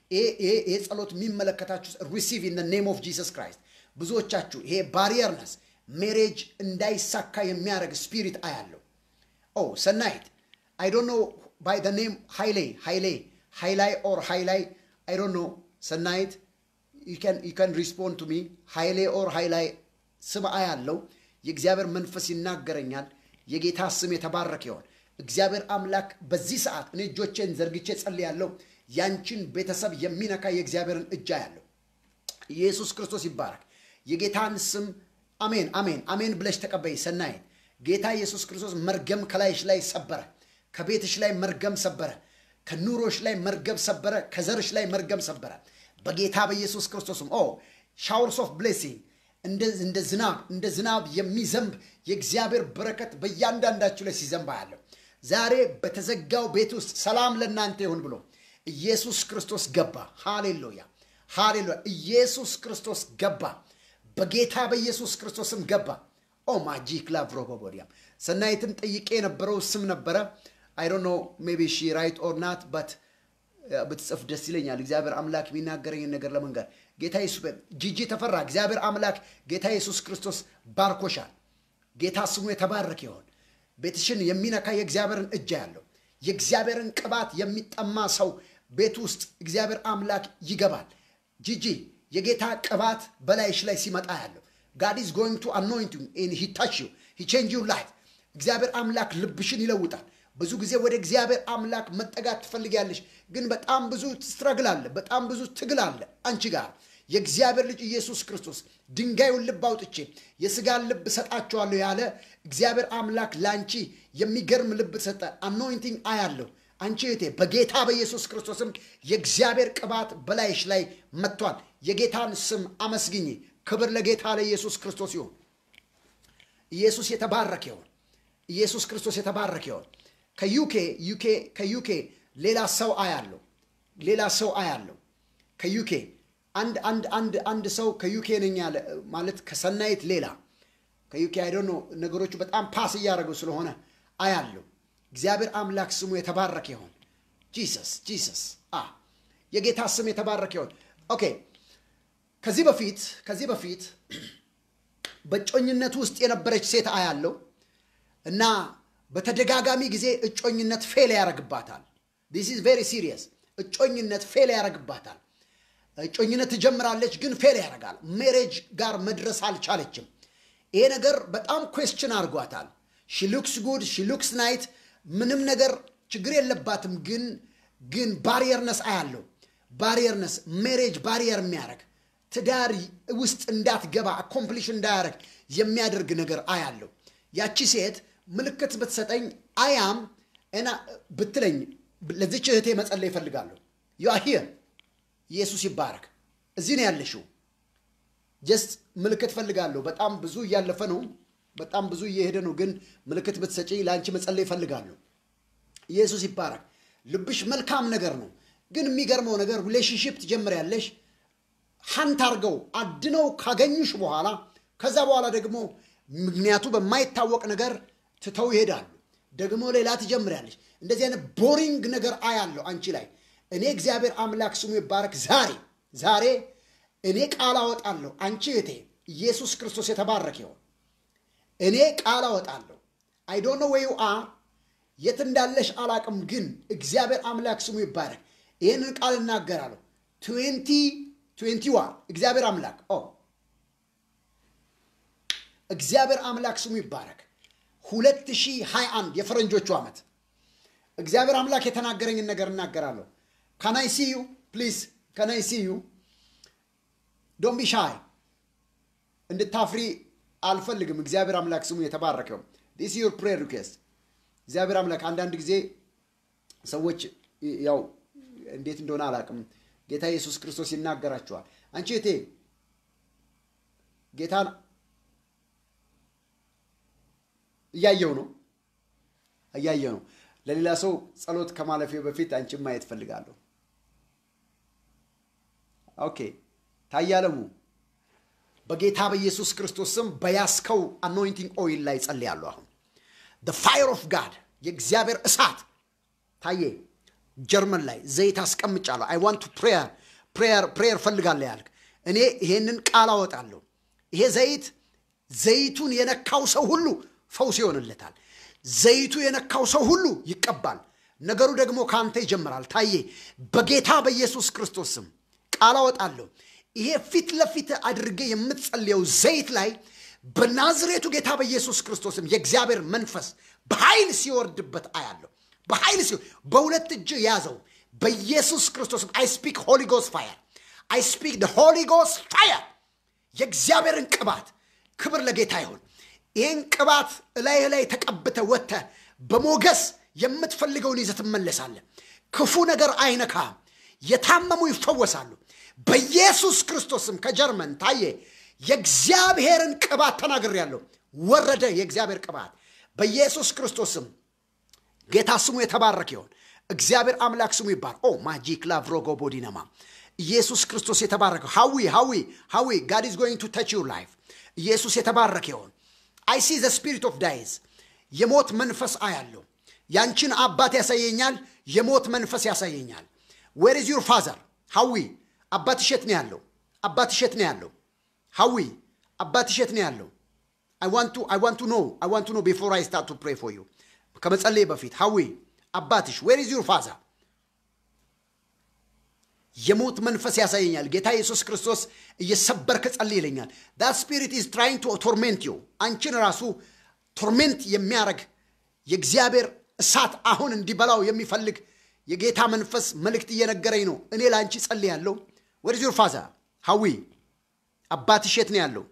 ይሄ ጸሎት የሚመለከታችሁ ሪሲቭ ኢን ኔም ኦፍ ጂሰስ ክራይስት ብዙዎቻችሁ ይሄ ባሪየርነስ ሜሬጅ እንዳይሳካ የሚያደርግ ስፒሪት አያለው ኦ ሰናይት አይ ዶንት ኖ ባይ ደ ኔም ሃይሌ ሃይሌ ሃይላይ ኦር ሃይላይ አይ ዶንት ኖ ሰናይት ዩ ካን ሪስፖንድ ቱ ሚ ሃይሌ ኦር ሃይላይ ስም አያለው የእግዚአብሔር መንፈስ ይናገረኛል የጌታ ስም የተባረከ ይሆን እግዚአብሔር አምላክ በዚህ ሰዓት እኔ እጆቼን ዘርግቼ ጸልያለሁ ያንቺን ቤተሰብ የሚነካ የእግዚአብሔርን እጅ ያለው ኢየሱስ ክርስቶስ ይባረክ የጌታን ስም አሜን አሜን አሜን ብለሽ ተቀበይ ሰናይት ጌታ ኢየሱስ ክርስቶስ መርገም ከላይሽ ላይ ሰበረ ከቤትሽ ላይ መርገም ሰበረ ከኑሮሽ ላይ መርገም ሰበረ ከዘርሽ ላይ መርገም ሰበረ በጌታ በኢየሱስ ክርስቶስም ኦ ሻወርስ ኦፍ ብሌሲንግ እንደ ዝናብ እንደ ዝናብ የሚዘንብ የእግዚአብሔር በረከት በእያንዳንዳችሁ ላይ ሲዘንባ ያለው ዛሬ በተዘጋው ቤት ውስጥ ሰላም ለእናንተ ይሁን ብሎ ኢየሱስ ክርስቶስ ገባ ሃሌሉያ ሃሌሉያ ኢየሱስ ክርስቶስ ገባ በጌታ በኢየሱስ ክርስቶስም ገባ ኦ ማጂክ ላቭሮቦቦዲያም ሰናይትን ጠይቄ የነበረው ስም ነበረ አይ ዶንት ኖ ሜቢ ሺ ራይት ኦር ናት በት ብትጽፍ ደስ ይለኛል እግዚአብሔር አምላክ የሚናገረኝን ነገር ለመንገር ጌታ ኢየሱስ ጂጂ ተፈራ እግዚአብሔር አምላክ ጌታ ኢየሱስ ክርስቶስ ባርኮሻል ጌታ ስሙ የተባረክ ይሆን ቤትሽን የሚነካ የእግዚአብሔርን እጅ ያለው የእግዚአብሔርን ቅባት የሚጠማ ሰው ቤት ውስጥ እግዚአብሔር አምላክ ይገባል ጂጂ የጌታ ቅባት በላይሽ ላይ ሲመጣ ያለው ጋድ ኢዝ ጎይንግ ቱ አኖይንቲንግ ሂ ታች ዩ ሂ ቼንጅ ዩ ላይፍ እግዚአብሔር አምላክ ልብሽን ይለውጣል ብዙ ጊዜ ወደ እግዚአብሔር አምላክ መጠጋት ትፈልጊያለሽ ግን በጣም ብዙ ስትረግል አለ በጣም ብዙ ትግል አለ አንቺ ጋር የእግዚአብሔር ልጅ ኢየሱስ ክርስቶስ ድንጋዩን ልብ አውጥቼ የስጋን ልብ ሰጣቸዋለሁ ያለ እግዚአብሔር አምላክ ለአንቺ የሚገርም ልብ ሰጠ አኖይንቲንግ አያለሁ አንቺ እህቴ በጌታ በኢየሱስ ክርስቶስም የእግዚአብሔር ቅባት በላይሽ ላይ መጥቷል የጌታን ስም አመስግኝ ክብር ለጌታ ለኢየሱስ ክርስቶስ ይሁን ኢየሱስ የተባረከ ይሁን ኢየሱስ ክርስቶስ የተባረከ ይሁን ከዩኬ ዩኬ ከዩኬ ሌላ ሰው አያለው ሌላ ሰው አያለው ከዩኬ አንድ አንድ አንድ አንድ ሰው ከዩኬ ነኝ ያለ ማለት ከሰናይት ሌላ ከዩኬ አይደ ነገሮቹ በጣም ፓስ እያደረገው ስለሆነ አያለው እግዚአብሔር አምላክ ስሙ የተባረከ ይሆን ጂሰስ ጂሰስ አ የጌታ ስም የተባረከ ይሆን ኦኬ ከዚህ በፊት ከዚህ በፊት በእጮኝነት ውስጥ የነበረች ሴት አያለው እና በተደጋጋሚ ጊዜ እጮኝነት ፌል ያደረግባታል ዲስ ኢዝ ቬሪ ሲሪየስ እጮኝነት ፌል ያደረግባታል እጮኝነት ትጀምራለች ግን ፌል ያደርጋል ሜሬጅ ጋር መድረስ አልቻለችም ይሄ ነገር በጣም ኩዌስችን አድርጓታል ሺሉክስ ጉድ ሺሉክስ ናይት ምንም ነገር ችግር የለባትም ግን ግን ባሪየርነስ አያለው ባሪየርነስ ሜሬጅ ባሪየር የሚያደርግ ትዳር ውስጥ እንዳትገባ አኮምፕሊሽ እንዳያደርግ የሚያደርግ ነገር አያለው ያቺ ሴት ምልክት ብትሰጠኝ አያም እና ብትለኝ ለዚች እህቴ መጸለይ ይፈልጋለሁ ዩአሂር ኢየሱስ ይባረክ እዚህ ነው ያለሽው ጀስት ምልክት ፈልጋለሁ በጣም ብዙ እያለፈ ነው በጣም ብዙ እየሄደ ነው ግን ምልክት ብትሰጪ ለአንቺ መጸለይ ይፈልጋለሁ ኢየሱስ ይባረክ ልብሽ መልካም ነገር ነው ግን የሚገርመው ነገር ሪሌሽንሽፕ ትጀምሪያለሽ ሀንት አርገው አድነው ካገኙሽ በኋላ ከዛ በኋላ ደግሞ ምክንያቱ በማይታወቅ ነገር ትተው ይሄዳሉ ደግሞ ሌላ ትጀምሪያለሽ እንደዚህ አይነት ቦሪንግ ነገር አያለሁ አንቺ ላይ እኔ እግዚአብሔር አምላክ ስሙ ይባረክ ዛሬ ዛሬ እኔ ቃል አወጣለሁ አንቺ እህቴ ኢየሱስ ክርስቶስ የተባረክ ይሆን እኔ ቃል አወጣለሁ አይ ዶንት ኖ ዌዩ አር የት እንዳለሽ አላቅም ግን እግዚአብሔር አምላክ ስሙ ይባረክ ይህንን ቃል እናገራለሁ ትዌንቲ ትዌንቲ ዋን እግዚአብሔር አምላክ ኦ እግዚአብሔር አምላክ ስሙ ይባረክ 2021 የፈረንጆቹ ዓመት እግዚአብሔር አምላክ የተናገረኝን ነገር እናገራለሁ ከናይ ሲዩ ፕሊዝ ከናይ ሲዩ ዶንት ቢ ሻይ እንድታፍሪ አልፈልግም እግዚአብሔር አምላክ ስሙ የተባረከው ዲስ ዩር ፕሬር ሪኩዌስት እግዚአብሔር አምላክ አንዳንድ ጊዜ ሰዎች ያው እንዴት እንደሆነ አላቅም ጌታ ኢየሱስ ክርስቶስ ይናገራቸዋል አንቺ እቴ ጌታን እያየው ነው እያየው ነው ለሌላ ሰው ጸሎት ከማለፌ በፊት አንቺን ማየት ፈልጋለሁ ኦኬ ታያለሙ በጌታ በኢየሱስ ክርስቶስ ስም በያስከው አኖይንቲንግ ኦይል ላይ ጸልያለሁ አሁን ፋየር ኦፍ ጋድ የእግዚአብሔር እሳት ታዬ ጀርመን ላይ ዘይት አስቀምጫለሁ። አይ ዋንት ፕሬየር ፕሬየር ፕሬየር ፈልጋለሁ ያልክ እኔ ይሄንን ቃል አወጣለሁ። ይሄ ዘይት ዘይቱን የነካው ሰው ሁሉ ፈውስ ይሆንለታል። ዘይቱ የነካው ሰው ሁሉ ይቀባል። ነገሩ ደግሞ ከአንተ ይጀምራል። ታዬ በጌታ በኢየሱስ ክርስቶስ ስም ቃል አወጣለሁ። ይሄ ፊት ለፊት አድርጌ የምትጸልየው ዘይት ላይ በናዝሬቱ ጌታ በኢየሱስ ክርስቶስም የእግዚአብሔር መንፈስ በኃይል ሲወርድበት አያለሁ። በኃይል ሲሆን በሁለት እጅ ያዘው በኢየሱስ ክርስቶስም አይ ስፒክ ሆሊ ጎስ ፋየር አይ ስፒክ ሆሊ ጎስ ፋየር የእግዚአብሔርን ቅባት ክብር ለጌታ ይሁን። ይህን ቅባት እላይ ላይ ተቀብተ ወጥተ በሞገስ የምትፈልገውን ይዘህ ትመለሳለህ። ክፉ ነገር አይነካም። የታመሙ ይፈወሳሉ። በኢየሱስ ክርስቶስም ከጀርመን ታየ የእግዚአብሔርን ቅባት ተናግሬያለሁ። ወረደ የእግዚአብሔር ቅባት በኢየሱስ ክርስቶስም ጌታ ስሙ የተባረክ ይሆን። እግዚአብሔር አምላክ ስሙ ይባል። ኦ ማጂክ ላቭሮጎ ቦዲነማ ኢየሱስ ክርስቶስ የተባረከ ሀዊ ሀዊ ሀዊ ጋድ ኢዝ ጎይንግ ቱ ተች ዩር ላይፍ ኢየሱስ የተባረከ ይሆን። አይ ሲ ዘ ስፒሪት ኦፍ ዳይዝ የሞት መንፈስ አያለሁ። ያንቺን አባት ያሳየኛል። የሞት መንፈስ ያሳየኛል። ዌር ኢዝ ዩር ፋዘር ሀዊ አባትሽ የት ነው ያለው? አባትሽ የት ነው ያለው? ሀዊ አባትሽ የት ነው ያለው? አይ ዋንት ቱ አይ ዋንት ቱ ኖ አይ ዋንት ቱ ኖ ቢፎር አይ ስታርት ቱ ፕሬ ፎር ዩ ከመጸለይ በፊት ሀዊ አባትሽ ዌር ኢዝ ዩር ፋዘር የሞት መንፈስ ያሳየኛል። ጌታ ኢየሱስ ክርስቶስ እየሰበርክ ጸልይ ይለኛል። ዳት ስፒሪት ኢዝ ትራይንግ ቱ ቶርሜንት ዩ አንቺን ራሱ ቶርሜንት የሚያረግ የእግዚአብሔር እሳት አሁን እንዲበላው የሚፈልግ የጌታ መንፈስ መልእክት እየነገረኝ ነው። እኔ ለአንቺ ጸልይ ያለው ወደ ዩር ፋዘር ሀዊ አባትሽ የት ነው ያለው?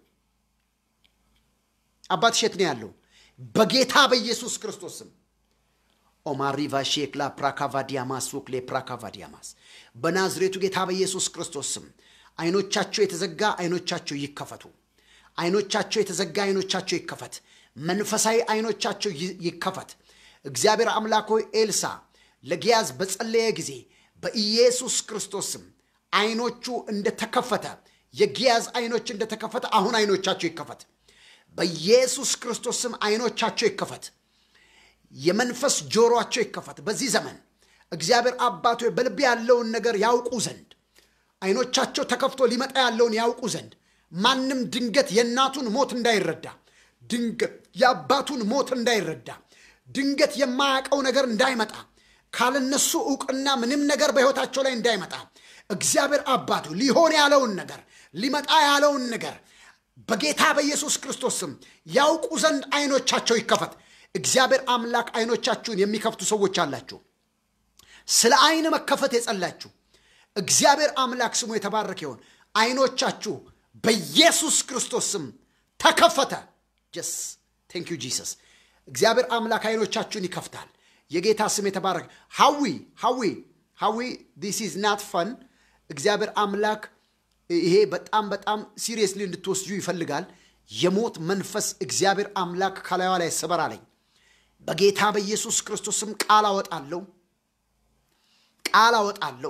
አባትሽ የት ነው ያለው? በጌታ በኢየሱስ ክርስቶስ ስም ኦማሪቫ ሼክላ ፕራካቫዲያማስ ሱክሌ ፕራካቫዲያማስ በናዝሬቱ ጌታ በኢየሱስ ክርስቶስ ስም አይኖቻቸው የተዘጋ አይኖቻቸው ይከፈቱ። አይኖቻቸው የተዘጋ አይኖቻቸው ይከፈት። መንፈሳዊ አይኖቻቸው ይከፈት። እግዚአብሔር አምላክ ሆይ ኤልሳ ለጊያዝ በጸለየ ጊዜ በኢየሱስ ክርስቶስ ስም አይኖቹ እንደተከፈተ የጊያዝ አይኖች እንደተከፈተ አሁን አይኖቻቸው ይከፈት። በኢየሱስ ክርስቶስ ስም አይኖቻቸው ይከፈት። የመንፈስ ጆሮአቸው ይከፈት። በዚህ ዘመን እግዚአብሔር አባቶ በልብ ያለውን ነገር ያውቁ ዘንድ አይኖቻቸው ተከፍቶ ሊመጣ ያለውን ያውቁ ዘንድ ማንም ድንገት የእናቱን ሞት እንዳይረዳ፣ ድንገት የአባቱን ሞት እንዳይረዳ፣ ድንገት የማያውቀው ነገር እንዳይመጣ፣ ካለነሱ እውቅና ምንም ነገር በሕይወታቸው ላይ እንዳይመጣ እግዚአብሔር አባቱ ሊሆን ያለውን ነገር ሊመጣ ያለውን ነገር በጌታ በኢየሱስ ክርስቶስ ስም ያውቁ ዘንድ አይኖቻቸው ይከፈት። እግዚአብሔር አምላክ አይኖቻችሁን የሚከፍቱ ሰዎች አላችሁ። ስለ አይን መከፈት የጸላችሁ እግዚአብሔር አምላክ ስሙ የተባረከ ይሆን። አይኖቻችሁ በኢየሱስ ክርስቶስ ስም ተከፈተ። ጀስ ቴንክ ዩ ጂሰስ። እግዚአብሔር አምላክ አይኖቻችሁን ይከፍታል። የጌታ ስም የተባረከ ሀዊ ሀዊ ሀዊ ዲስ ኢዝ ናት ፈን። እግዚአብሔር አምላክ ይሄ በጣም በጣም ሲሪየስሊ እንድትወስጁ ይፈልጋል። የሞት መንፈስ እግዚአብሔር አምላክ ከላይዋ ላይ ስበር አለኝ። በጌታ በኢየሱስ ክርስቶስም ቃል አወጣለሁ፣ ቃል አወጣለሁ።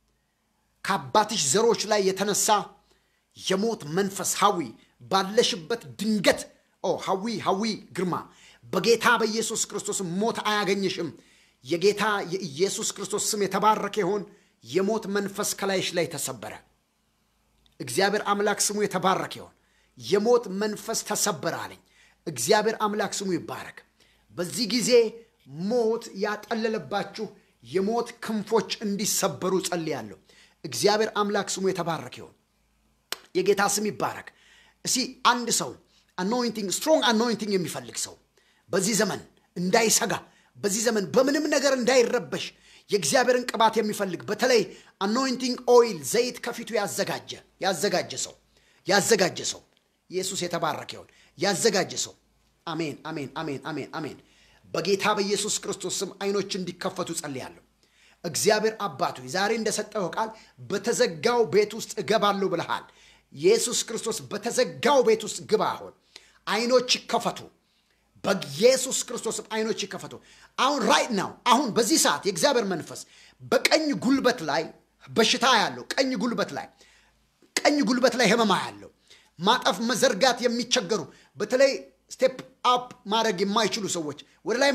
ከአባትሽ ዘሮች ላይ የተነሳ የሞት መንፈስ ሀዊ ባለሽበት ድንገት ኦ ሀዊ ሀዊ ግርማ በጌታ በኢየሱስ ክርስቶስም ሞት አያገኝሽም። የጌታ የኢየሱስ ክርስቶስ ስም የተባረከ ይሆን። የሞት መንፈስ ከላይሽ ላይ ተሰበረ። እግዚአብሔር አምላክ ስሙ የተባረከ ይሆን። የሞት መንፈስ ተሰበረ አለኝ። እግዚአብሔር አምላክ ስሙ ይባረክ። በዚህ ጊዜ ሞት ያጠለለባችሁ የሞት ክንፎች እንዲሰበሩ ጸልያለሁ። እግዚአብሔር አምላክ ስሙ የተባረከ ይሆን። የጌታ ስም ይባረክ። እስቲ አንድ ሰው አኖይንቲንግ ስትሮንግ አኖይንቲንግ የሚፈልግ ሰው በዚህ ዘመን እንዳይሰጋ፣ በዚህ ዘመን በምንም ነገር እንዳይረበሽ የእግዚአብሔርን ቅባት የሚፈልግ በተለይ አኖይንቲንግ ኦይል ዘይት ከፊቱ ያዘጋጀ ያዘጋጀ ሰው ያዘጋጀ ሰው ኢየሱስ የተባረከ ይሆን። ያዘጋጀ ሰው አሜን፣ አሜን፣ አሜን፣ አሜን፣ አሜን። በጌታ በኢየሱስ ክርስቶስ ስም አይኖች እንዲከፈቱ ጸልያለሁ። እግዚአብሔር አባቱ ዛሬ እንደሰጠው ቃል በተዘጋው ቤት ውስጥ እገባለሁ ብለሃል። ኢየሱስ ክርስቶስ በተዘጋው ቤት ውስጥ ግባ። አሁን አይኖች ይከፈቱ። በኢየሱስ ክርስቶስ አይኖች ይከፈቱ። አሁን ራይት ናው አሁን በዚህ ሰዓት የእግዚአብሔር መንፈስ በቀኝ ጉልበት ላይ በሽታ ያለው ቀኝ ጉልበት ላይ ቀኝ ጉልበት ላይ ህመማ ያለው ማጠፍ መዘርጋት የሚቸገሩ በተለይ ስቴፕ አፕ ማድረግ የማይችሉ ሰዎች ወደ ላይ መውጣት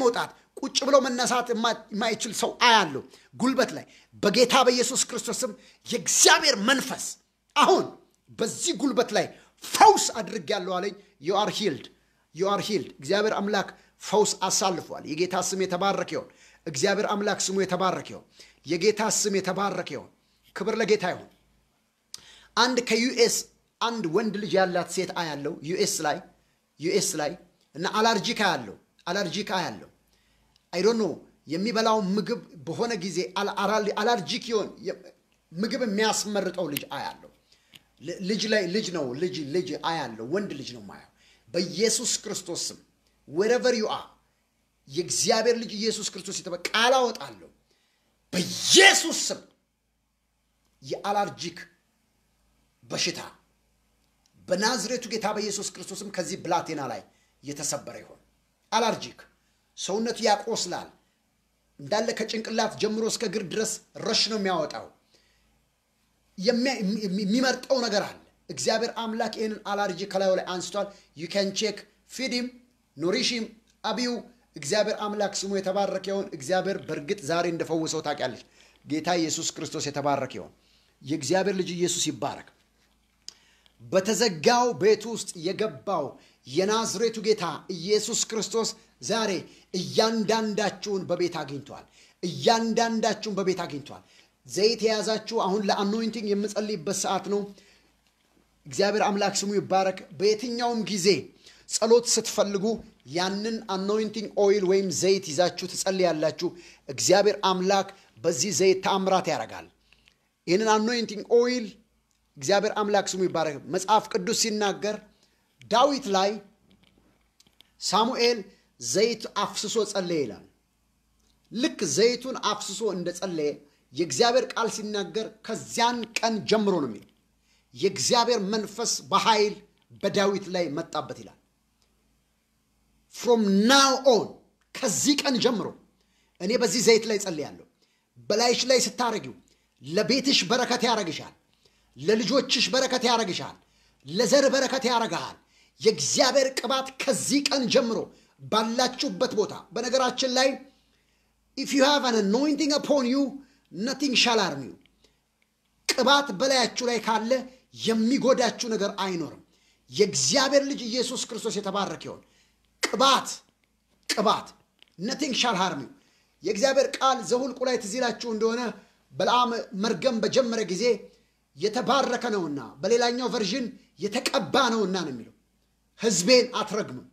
ቁጭ ብሎ መነሳት የማይችል ሰው አያለሁ ጉልበት ላይ በጌታ በኢየሱስ ክርስቶስም የእግዚአብሔር መንፈስ አሁን በዚህ ጉልበት ላይ ፈውስ አድርጌያለሁ አለኝ ዩ አር ሂልድ ዩ አር ሂልድ እግዚአብሔር አምላክ ፈውስ አሳልፏል የጌታ ስም የተባረከ ይሆን እግዚአብሔር አምላክ ስሙ የተባረከ ይሆን የጌታ ስም የተባረከ ይሆን ክብር ለጌታ ይሆን አንድ ከዩኤስ አንድ ወንድ ልጅ ያላት ሴት አያለው ዩኤስ ላይ ዩኤስ ላይ እና አላርጂካ ያለው አላርጂካ ያለው አይዶን ኖ የሚበላው ምግብ በሆነ ጊዜ አላርጂክ ይሆን ምግብ የሚያስመርጠው ልጅ አያለው ልጅ ላይ ልጅ ነው ልጅ ልጅ አያለው ወንድ ልጅ ነው ማየው በኢየሱስ ክርስቶስ ስም ወረቨር ዩ አር የእግዚአብሔር ልጅ ኢየሱስ ክርስቶስ የተበ ቃል አወጣለሁ በኢየሱስ ስም የአላርጂክ በሽታ በናዝሬቱ ጌታ በኢየሱስ ክርስቶስም ከዚህ ብላቴና ላይ የተሰበረ ይሆን አላርጂክ ሰውነቱ ያቆስላል እንዳለ ከጭንቅላት ጀምሮ እስከ እግር ድረስ ረሽ ነው የሚያወጣው የሚመርጠው ነገር አለ እግዚአብሔር አምላክ ይህንን አላርጂ ከላዩ ላይ አንስቷል ዩ ካን ቼክ ፊዲም ኖሪሽም አብዩ እግዚአብሔር አምላክ ስሙ የተባረከ ይሆን እግዚአብሔር በእርግጥ ዛሬ እንደፈወሰው ታውቂያለች ጌታ ኢየሱስ ክርስቶስ የተባረከ ይሆን የእግዚአብሔር ልጅ ኢየሱስ ይባረክ በተዘጋው ቤት ውስጥ የገባው የናዝሬቱ ጌታ ኢየሱስ ክርስቶስ ዛሬ እያንዳንዳችሁን በቤት አግኝቷል እያንዳንዳችሁን በቤት አግኝቷል ዘይት የያዛችሁ አሁን ለአኖይንቲንግ የምጸልይበት ሰዓት ነው እግዚአብሔር አምላክ ስሙ ይባረክ በየትኛውም ጊዜ ጸሎት ስትፈልጉ ያንን አኖይንቲንግ ኦይል ወይም ዘይት ይዛችሁ ትጸልያላችሁ እግዚአብሔር አምላክ በዚህ ዘይት ተአምራት ያደርጋል ይህንን አኖይንቲንግ ኦይል እግዚአብሔር አምላክ ስሙ ይባረክ መጽሐፍ ቅዱስ ሲናገር ዳዊት ላይ ሳሙኤል ዘይት አፍስሶ ጸለየ ይላል ልክ ዘይቱን አፍስሶ እንደ ጸለየ የእግዚአብሔር ቃል ሲናገር ከዚያን ቀን ጀምሮ ነው የሚለው የእግዚአብሔር መንፈስ በኃይል በዳዊት ላይ መጣበት ይላል ፍሮም ናው ኦን ከዚህ ቀን ጀምሮ እኔ በዚህ ዘይት ላይ ጸልያለሁ በላይሽ ላይ ስታረጊው ለቤትሽ በረከት ያረግሻል ለልጆችሽ በረከት ያረግሻል ለዘር በረከት ያረግሃል የእግዚአብሔር ቅባት ከዚህ ቀን ጀምሮ ባላችሁበት ቦታ በነገራችን ላይ ኢፍ ዩ ሃቭ አን አኖይንቲንግ አፖን ዩ ነቲንግ ሻል ሃርም ዩ ቅባት በላያችሁ ላይ ካለ የሚጎዳችሁ ነገር አይኖርም የእግዚአብሔር ልጅ ኢየሱስ ክርስቶስ የተባረክ ይሆን ቅባት ቅባት ነቲንግ ሻል ሃርም ዩ የእግዚአብሔር ቃል ዘሁልቁ ላይ ትዝ ይላችሁ እንደሆነ በለዓም መርገም በጀመረ ጊዜ የተባረከ ነውና በሌላኛው ቨርዥን የተቀባ ነውና ነው የሚለው ህዝቤን አትረግምም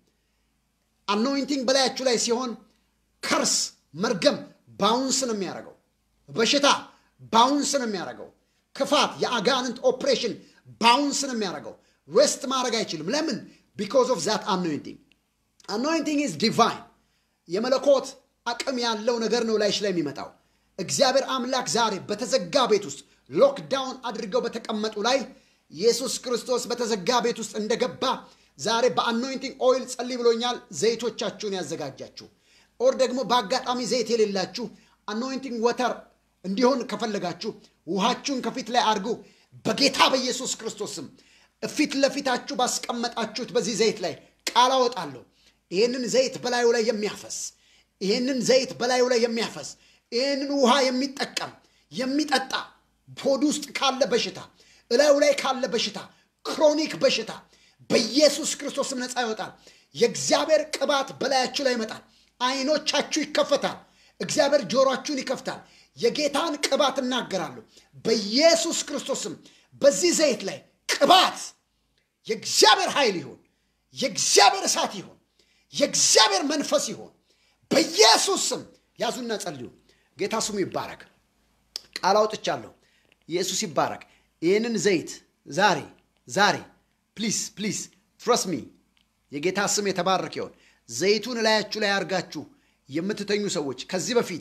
አኖይንቲንግ በላያችሁ ላይ ሲሆን ከርስ መርገም ባውንስ ነው የሚያደርገው በሽታ ባውንስ ነው የሚያደርገው ክፋት የአጋንንት ኦፕሬሽን ባውንስ ነው የሚያደርገው ሬስት ማድረግ አይችልም ለምን ቢኮዝ ኦፍ ዛት አኖይንቲንግ አኖይንቲንግ ኢዝ ዲቫይን የመለኮት አቅም ያለው ነገር ነው ላይሽ ላይ የሚመጣው እግዚአብሔር አምላክ ዛሬ በተዘጋ ቤት ውስጥ ሎክዳውን አድርገው በተቀመጡ ላይ ኢየሱስ ክርስቶስ በተዘጋ ቤት ውስጥ እንደገባ ዛሬ በአኖይንቲንግ ኦይል ጸልይ ብሎኛል ዘይቶቻችሁን ያዘጋጃችሁ ኦር ደግሞ በአጋጣሚ ዘይት የሌላችሁ አኖይንቲንግ ወተር እንዲሆን ከፈለጋችሁ ውሃችሁን ከፊት ላይ አድርጉ በጌታ በኢየሱስ ክርስቶስም ፊት ለፊታችሁ ባስቀመጣችሁት በዚህ ዘይት ላይ ቃል አወጣለሁ ይህንን ዘይት በላዩ ላይ የሚያፈስ ይህንን ዘይት በላዩ ላይ የሚያፈስ ይህንን ውሃ የሚጠቀም የሚጠጣ ሆድ ውስጥ ካለ በሽታ እላዩ ላይ ካለ በሽታ ክሮኒክ በሽታ በኢየሱስ ክርስቶስም ነፃ ይወጣል የእግዚአብሔር ቅባት በላያችሁ ላይ ይመጣል አይኖቻችሁ ይከፈታል እግዚአብሔር ጆሮአችሁን ይከፍታል የጌታን ቅባት እናገራለሁ በኢየሱስ ክርስቶስም በዚህ ዘይት ላይ ቅባት የእግዚአብሔር ኃይል ይሆን የእግዚአብሔር እሳት ይሆን የእግዚአብሔር መንፈስ ይሆን በኢየሱስ ስም ያዙና ጸልዩ ጌታ ስሙ ይባረክ ቃል አውጥቻለሁ ኢየሱስ ይባረክ ይህንን ዘይት ዛሬ ዛሬ ፕሊስ ፕሊስ ትረስ ሚ የጌታ ስም የተባረክ ይሆን ዘይቱን እላያችሁ ላይ አርጋችሁ የምትተኙ ሰዎች ከዚህ በፊት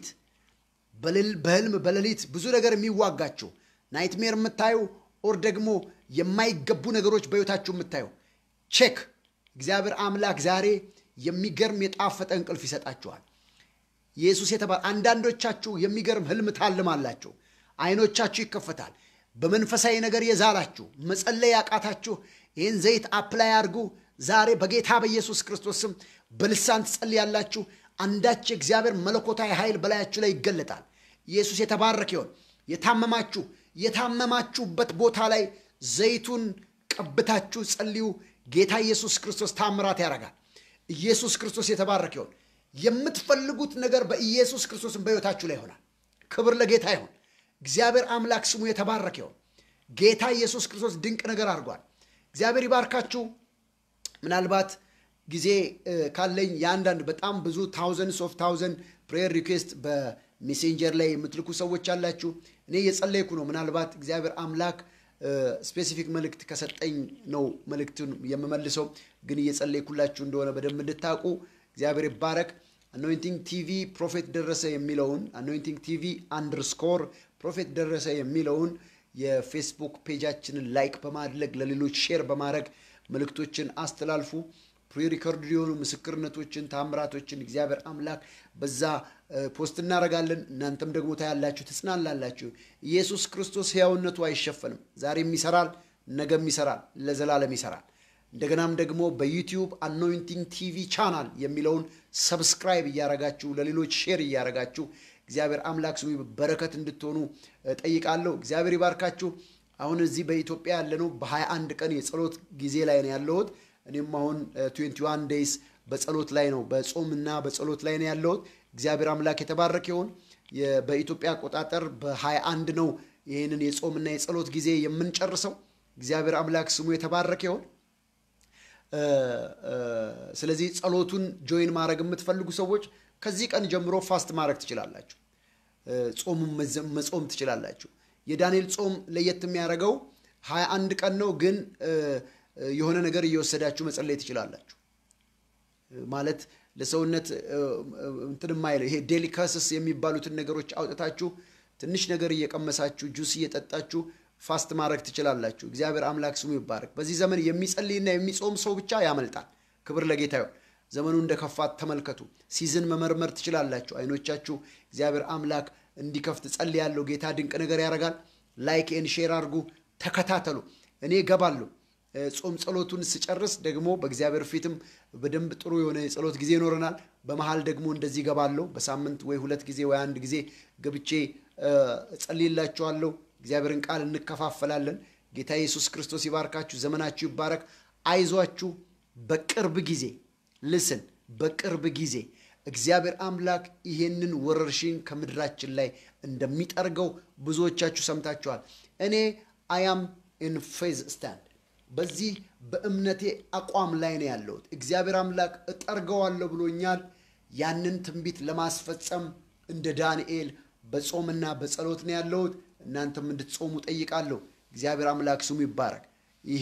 በህልም በሌሊት ብዙ ነገር የሚዋጋችሁ ናይትሜር የምታዩ ኦር ደግሞ የማይገቡ ነገሮች በሕይወታችሁ የምታዩ ቼክ እግዚአብሔር አምላክ ዛሬ የሚገርም የጣፈጠ እንቅልፍ ይሰጣችኋል ኢየሱስ የተባለ አንዳንዶቻችሁ የሚገርም ህልም ታልማላችሁ አይኖቻችሁ ይከፈታል በመንፈሳዊ ነገር የዛላችሁ መጸለይ ያቃታችሁ ይህን ዘይት አፕላይ አድርጉ ዛሬ በጌታ በኢየሱስ ክርስቶስ ስም በልሳን ትጸልያላችሁ አንዳች የእግዚአብሔር መለኮታዊ ኃይል በላያችሁ ላይ ይገለጣል። ኢየሱስ የተባረከ ይሆን። የታመማችሁ የታመማችሁበት ቦታ ላይ ዘይቱን ቀብታችሁ ጸልዩ። ጌታ ኢየሱስ ክርስቶስ ታምራት ያደርጋል። ኢየሱስ ክርስቶስ የተባረከ ይሆን። የምትፈልጉት ነገር በኢየሱስ ክርስቶስን በሕይወታችሁ ላይ ይሆናል። ክብር ለጌታ ይሆን። እግዚአብሔር አምላክ ስሙ የተባረከ ይሆን። ጌታ ኢየሱስ ክርስቶስ ድንቅ ነገር አድርጓል። እግዚአብሔር ይባርካችሁ። ምናልባት ጊዜ ካለኝ የአንዳንድ በጣም ብዙ ታውዘንድስ ኦፍ ታውዘንድ ፕሬየር ሪኩዌስት በሜሴንጀር ላይ የምትልኩ ሰዎች አላችሁ። እኔ እየጸለይኩ ነው። ምናልባት እግዚአብሔር አምላክ ስፔሲፊክ መልእክት ከሰጠኝ ነው መልእክቱን የምመልሰው። ግን እየጸለይኩላችሁ እንደሆነ በደንብ እንድታውቁ እግዚአብሔር ይባረክ። አኖይንቲንግ ቲቪ ፕሮፌት ደረሰ የሚለውን አኖይንቲንግ ቲቪ አንደርስኮር ፕሮፌት ደረሰ የሚለውን የፌስቡክ ፔጃችንን ላይክ በማድረግ ለሌሎች ሼር በማድረግ መልእክቶችን አስተላልፉ። ፕሪሪከርድ የሆኑ ምስክርነቶችን፣ ታምራቶችን እግዚአብሔር አምላክ በዛ ፖስት እናደርጋለን። እናንተም ደግሞ ታያላችሁ፣ ትጽናላላችሁ። ኢየሱስ ክርስቶስ ሕያውነቱ አይሸፈንም። ዛሬም ይሰራል፣ ነገም ይሰራል፣ ለዘላለም ይሰራል። እንደገናም ደግሞ በዩቲዩብ አኖይንቲንግ ቲቪ ቻናል የሚለውን ሰብስክራይብ እያረጋችሁ ለሌሎች ሼር እያረጋችሁ እግዚአብሔር አምላክ ስሙ በረከት እንድትሆኑ ጠይቃለሁ። እግዚአብሔር ይባርካችሁ። አሁን እዚህ በኢትዮጵያ ያለነው በ21 ቀን የጸሎት ጊዜ ላይ ነው ያለሁት። እኔም አሁን 21 ዴይስ በጸሎት ላይ ነው በጾምና በጸሎት ላይ ነው ያለሁት። እግዚአብሔር አምላክ የተባረከ ይሁን። በኢትዮጵያ አቆጣጠር በ21 ነው ይህንን የጾምና የጸሎት ጊዜ የምንጨርሰው። እግዚአብሔር አምላክ ስሙ የተባረከ ይሁን። ስለዚህ ጸሎቱን ጆይን ማድረግ የምትፈልጉ ሰዎች ከዚህ ቀን ጀምሮ ፋስት ማድረግ ትችላላችሁ። ጾሙን መጾም ትችላላችሁ። የዳንኤል ጾም ለየት የሚያደርገው ሀያ አንድ ቀን ነው፣ ግን የሆነ ነገር እየወሰዳችሁ መጸለይ ትችላላችሁ። ማለት ለሰውነት እንትን የማይለው ይሄ ዴሊካስስ የሚባሉትን ነገሮች አውጥታችሁ ትንሽ ነገር እየቀመሳችሁ ጁስ እየጠጣችሁ ፋስት ማድረግ ትችላላችሁ። እግዚአብሔር አምላክ ስሙ ይባረክ። በዚህ ዘመን የሚጸልይና የሚጾም ሰው ብቻ ያመልጣል። ክብር ለጌታ ይሁን። ዘመኑ እንደ ከፋት ተመልከቱ። ሲዝን መመርመር ትችላላችሁ። አይኖቻችሁ እግዚአብሔር አምላክ እንዲከፍት ጸልያለሁ። ጌታ ድንቅ ነገር ያደርጋል። ላይክ ኤን ሼር አድርጉ፣ ተከታተሉ። እኔ እገባለሁ። ጾም ጸሎቱን ስጨርስ ደግሞ በእግዚአብሔር ፊትም በደንብ ጥሩ የሆነ የጸሎት ጊዜ ይኖረናል። በመሀል ደግሞ እንደዚህ እገባለሁ። በሳምንት ወይ ሁለት ጊዜ ወይ አንድ ጊዜ ገብቼ እጸልይላችኋለሁ። እግዚአብሔርን ቃል እንከፋፈላለን። ጌታ ኢየሱስ ክርስቶስ ይባርካችሁ። ዘመናችሁ ይባረክ። አይዟችሁ። በቅርብ ጊዜ ልስን በቅርብ ጊዜ እግዚአብሔር አምላክ ይሄንን ወረርሽኝ ከምድራችን ላይ እንደሚጠርገው ብዙዎቻችሁ ሰምታችኋል። እኔ አያም ኢን ፌዝ ስታንድ በዚህ በእምነቴ አቋም ላይ ነው ያለሁት። እግዚአብሔር አምላክ እጠርገዋለሁ ብሎኛል። ያንን ትንቢት ለማስፈጸም እንደ ዳንኤል በጾምና በጸሎት ነው ያለሁት። እናንተም እንድትጾሙ ጠይቃለሁ። እግዚአብሔር አምላክ ስሙ ይባረክ። ይሄ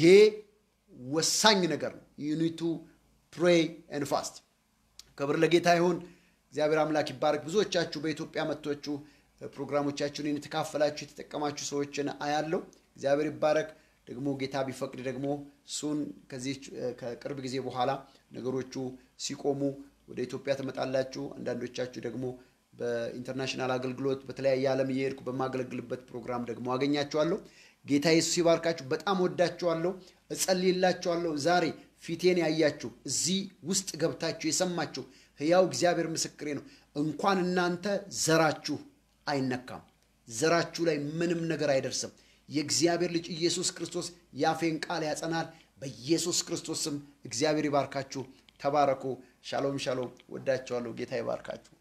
ወሳኝ ነገር ነው። ዩኒቱ ፕሬይ ኤንድ ፋስት። ክብር ለጌታ ይሁን። እግዚአብሔር አምላክ ይባረክ። ብዙዎቻችሁ በኢትዮጵያ መጥቶችሁ ፕሮግራሞቻችሁን የተካፈላችሁ የተጠቀማችሁ ሰዎችን አያለው። እግዚአብሔር ይባረክ። ደግሞ ጌታ ቢፈቅድ ደግሞ እሱን ከዚህ ከቅርብ ጊዜ በኋላ ነገሮቹ ሲቆሙ ወደ ኢትዮጵያ ትመጣላችሁ። አንዳንዶቻችሁ ደግሞ በኢንተርናሽናል አገልግሎት በተለያየ ዓለም እየሄድኩ በማገለግልበት ፕሮግራም ደግሞ አገኛችኋለሁ። ጌታ ኢየሱስ ይባርካችሁ። በጣም ወዳችኋለሁ፣ እጸልይላችኋለሁ። ዛሬ ፊቴን ያያችሁ እዚህ ውስጥ ገብታችሁ የሰማችሁ ሕያው እግዚአብሔር ምስክሬ ነው። እንኳን እናንተ ዘራችሁ አይነካም፣ ዘራችሁ ላይ ምንም ነገር አይደርስም። የእግዚአብሔር ልጅ ኢየሱስ ክርስቶስ ያፌን ቃል ያጸናል። በኢየሱስ ክርስቶስ ስም እግዚአብሔር ይባርካችሁ። ተባረኩ። ሻሎም ሻሎም። ወዳችኋለሁ። ጌታ ይባርካችሁ።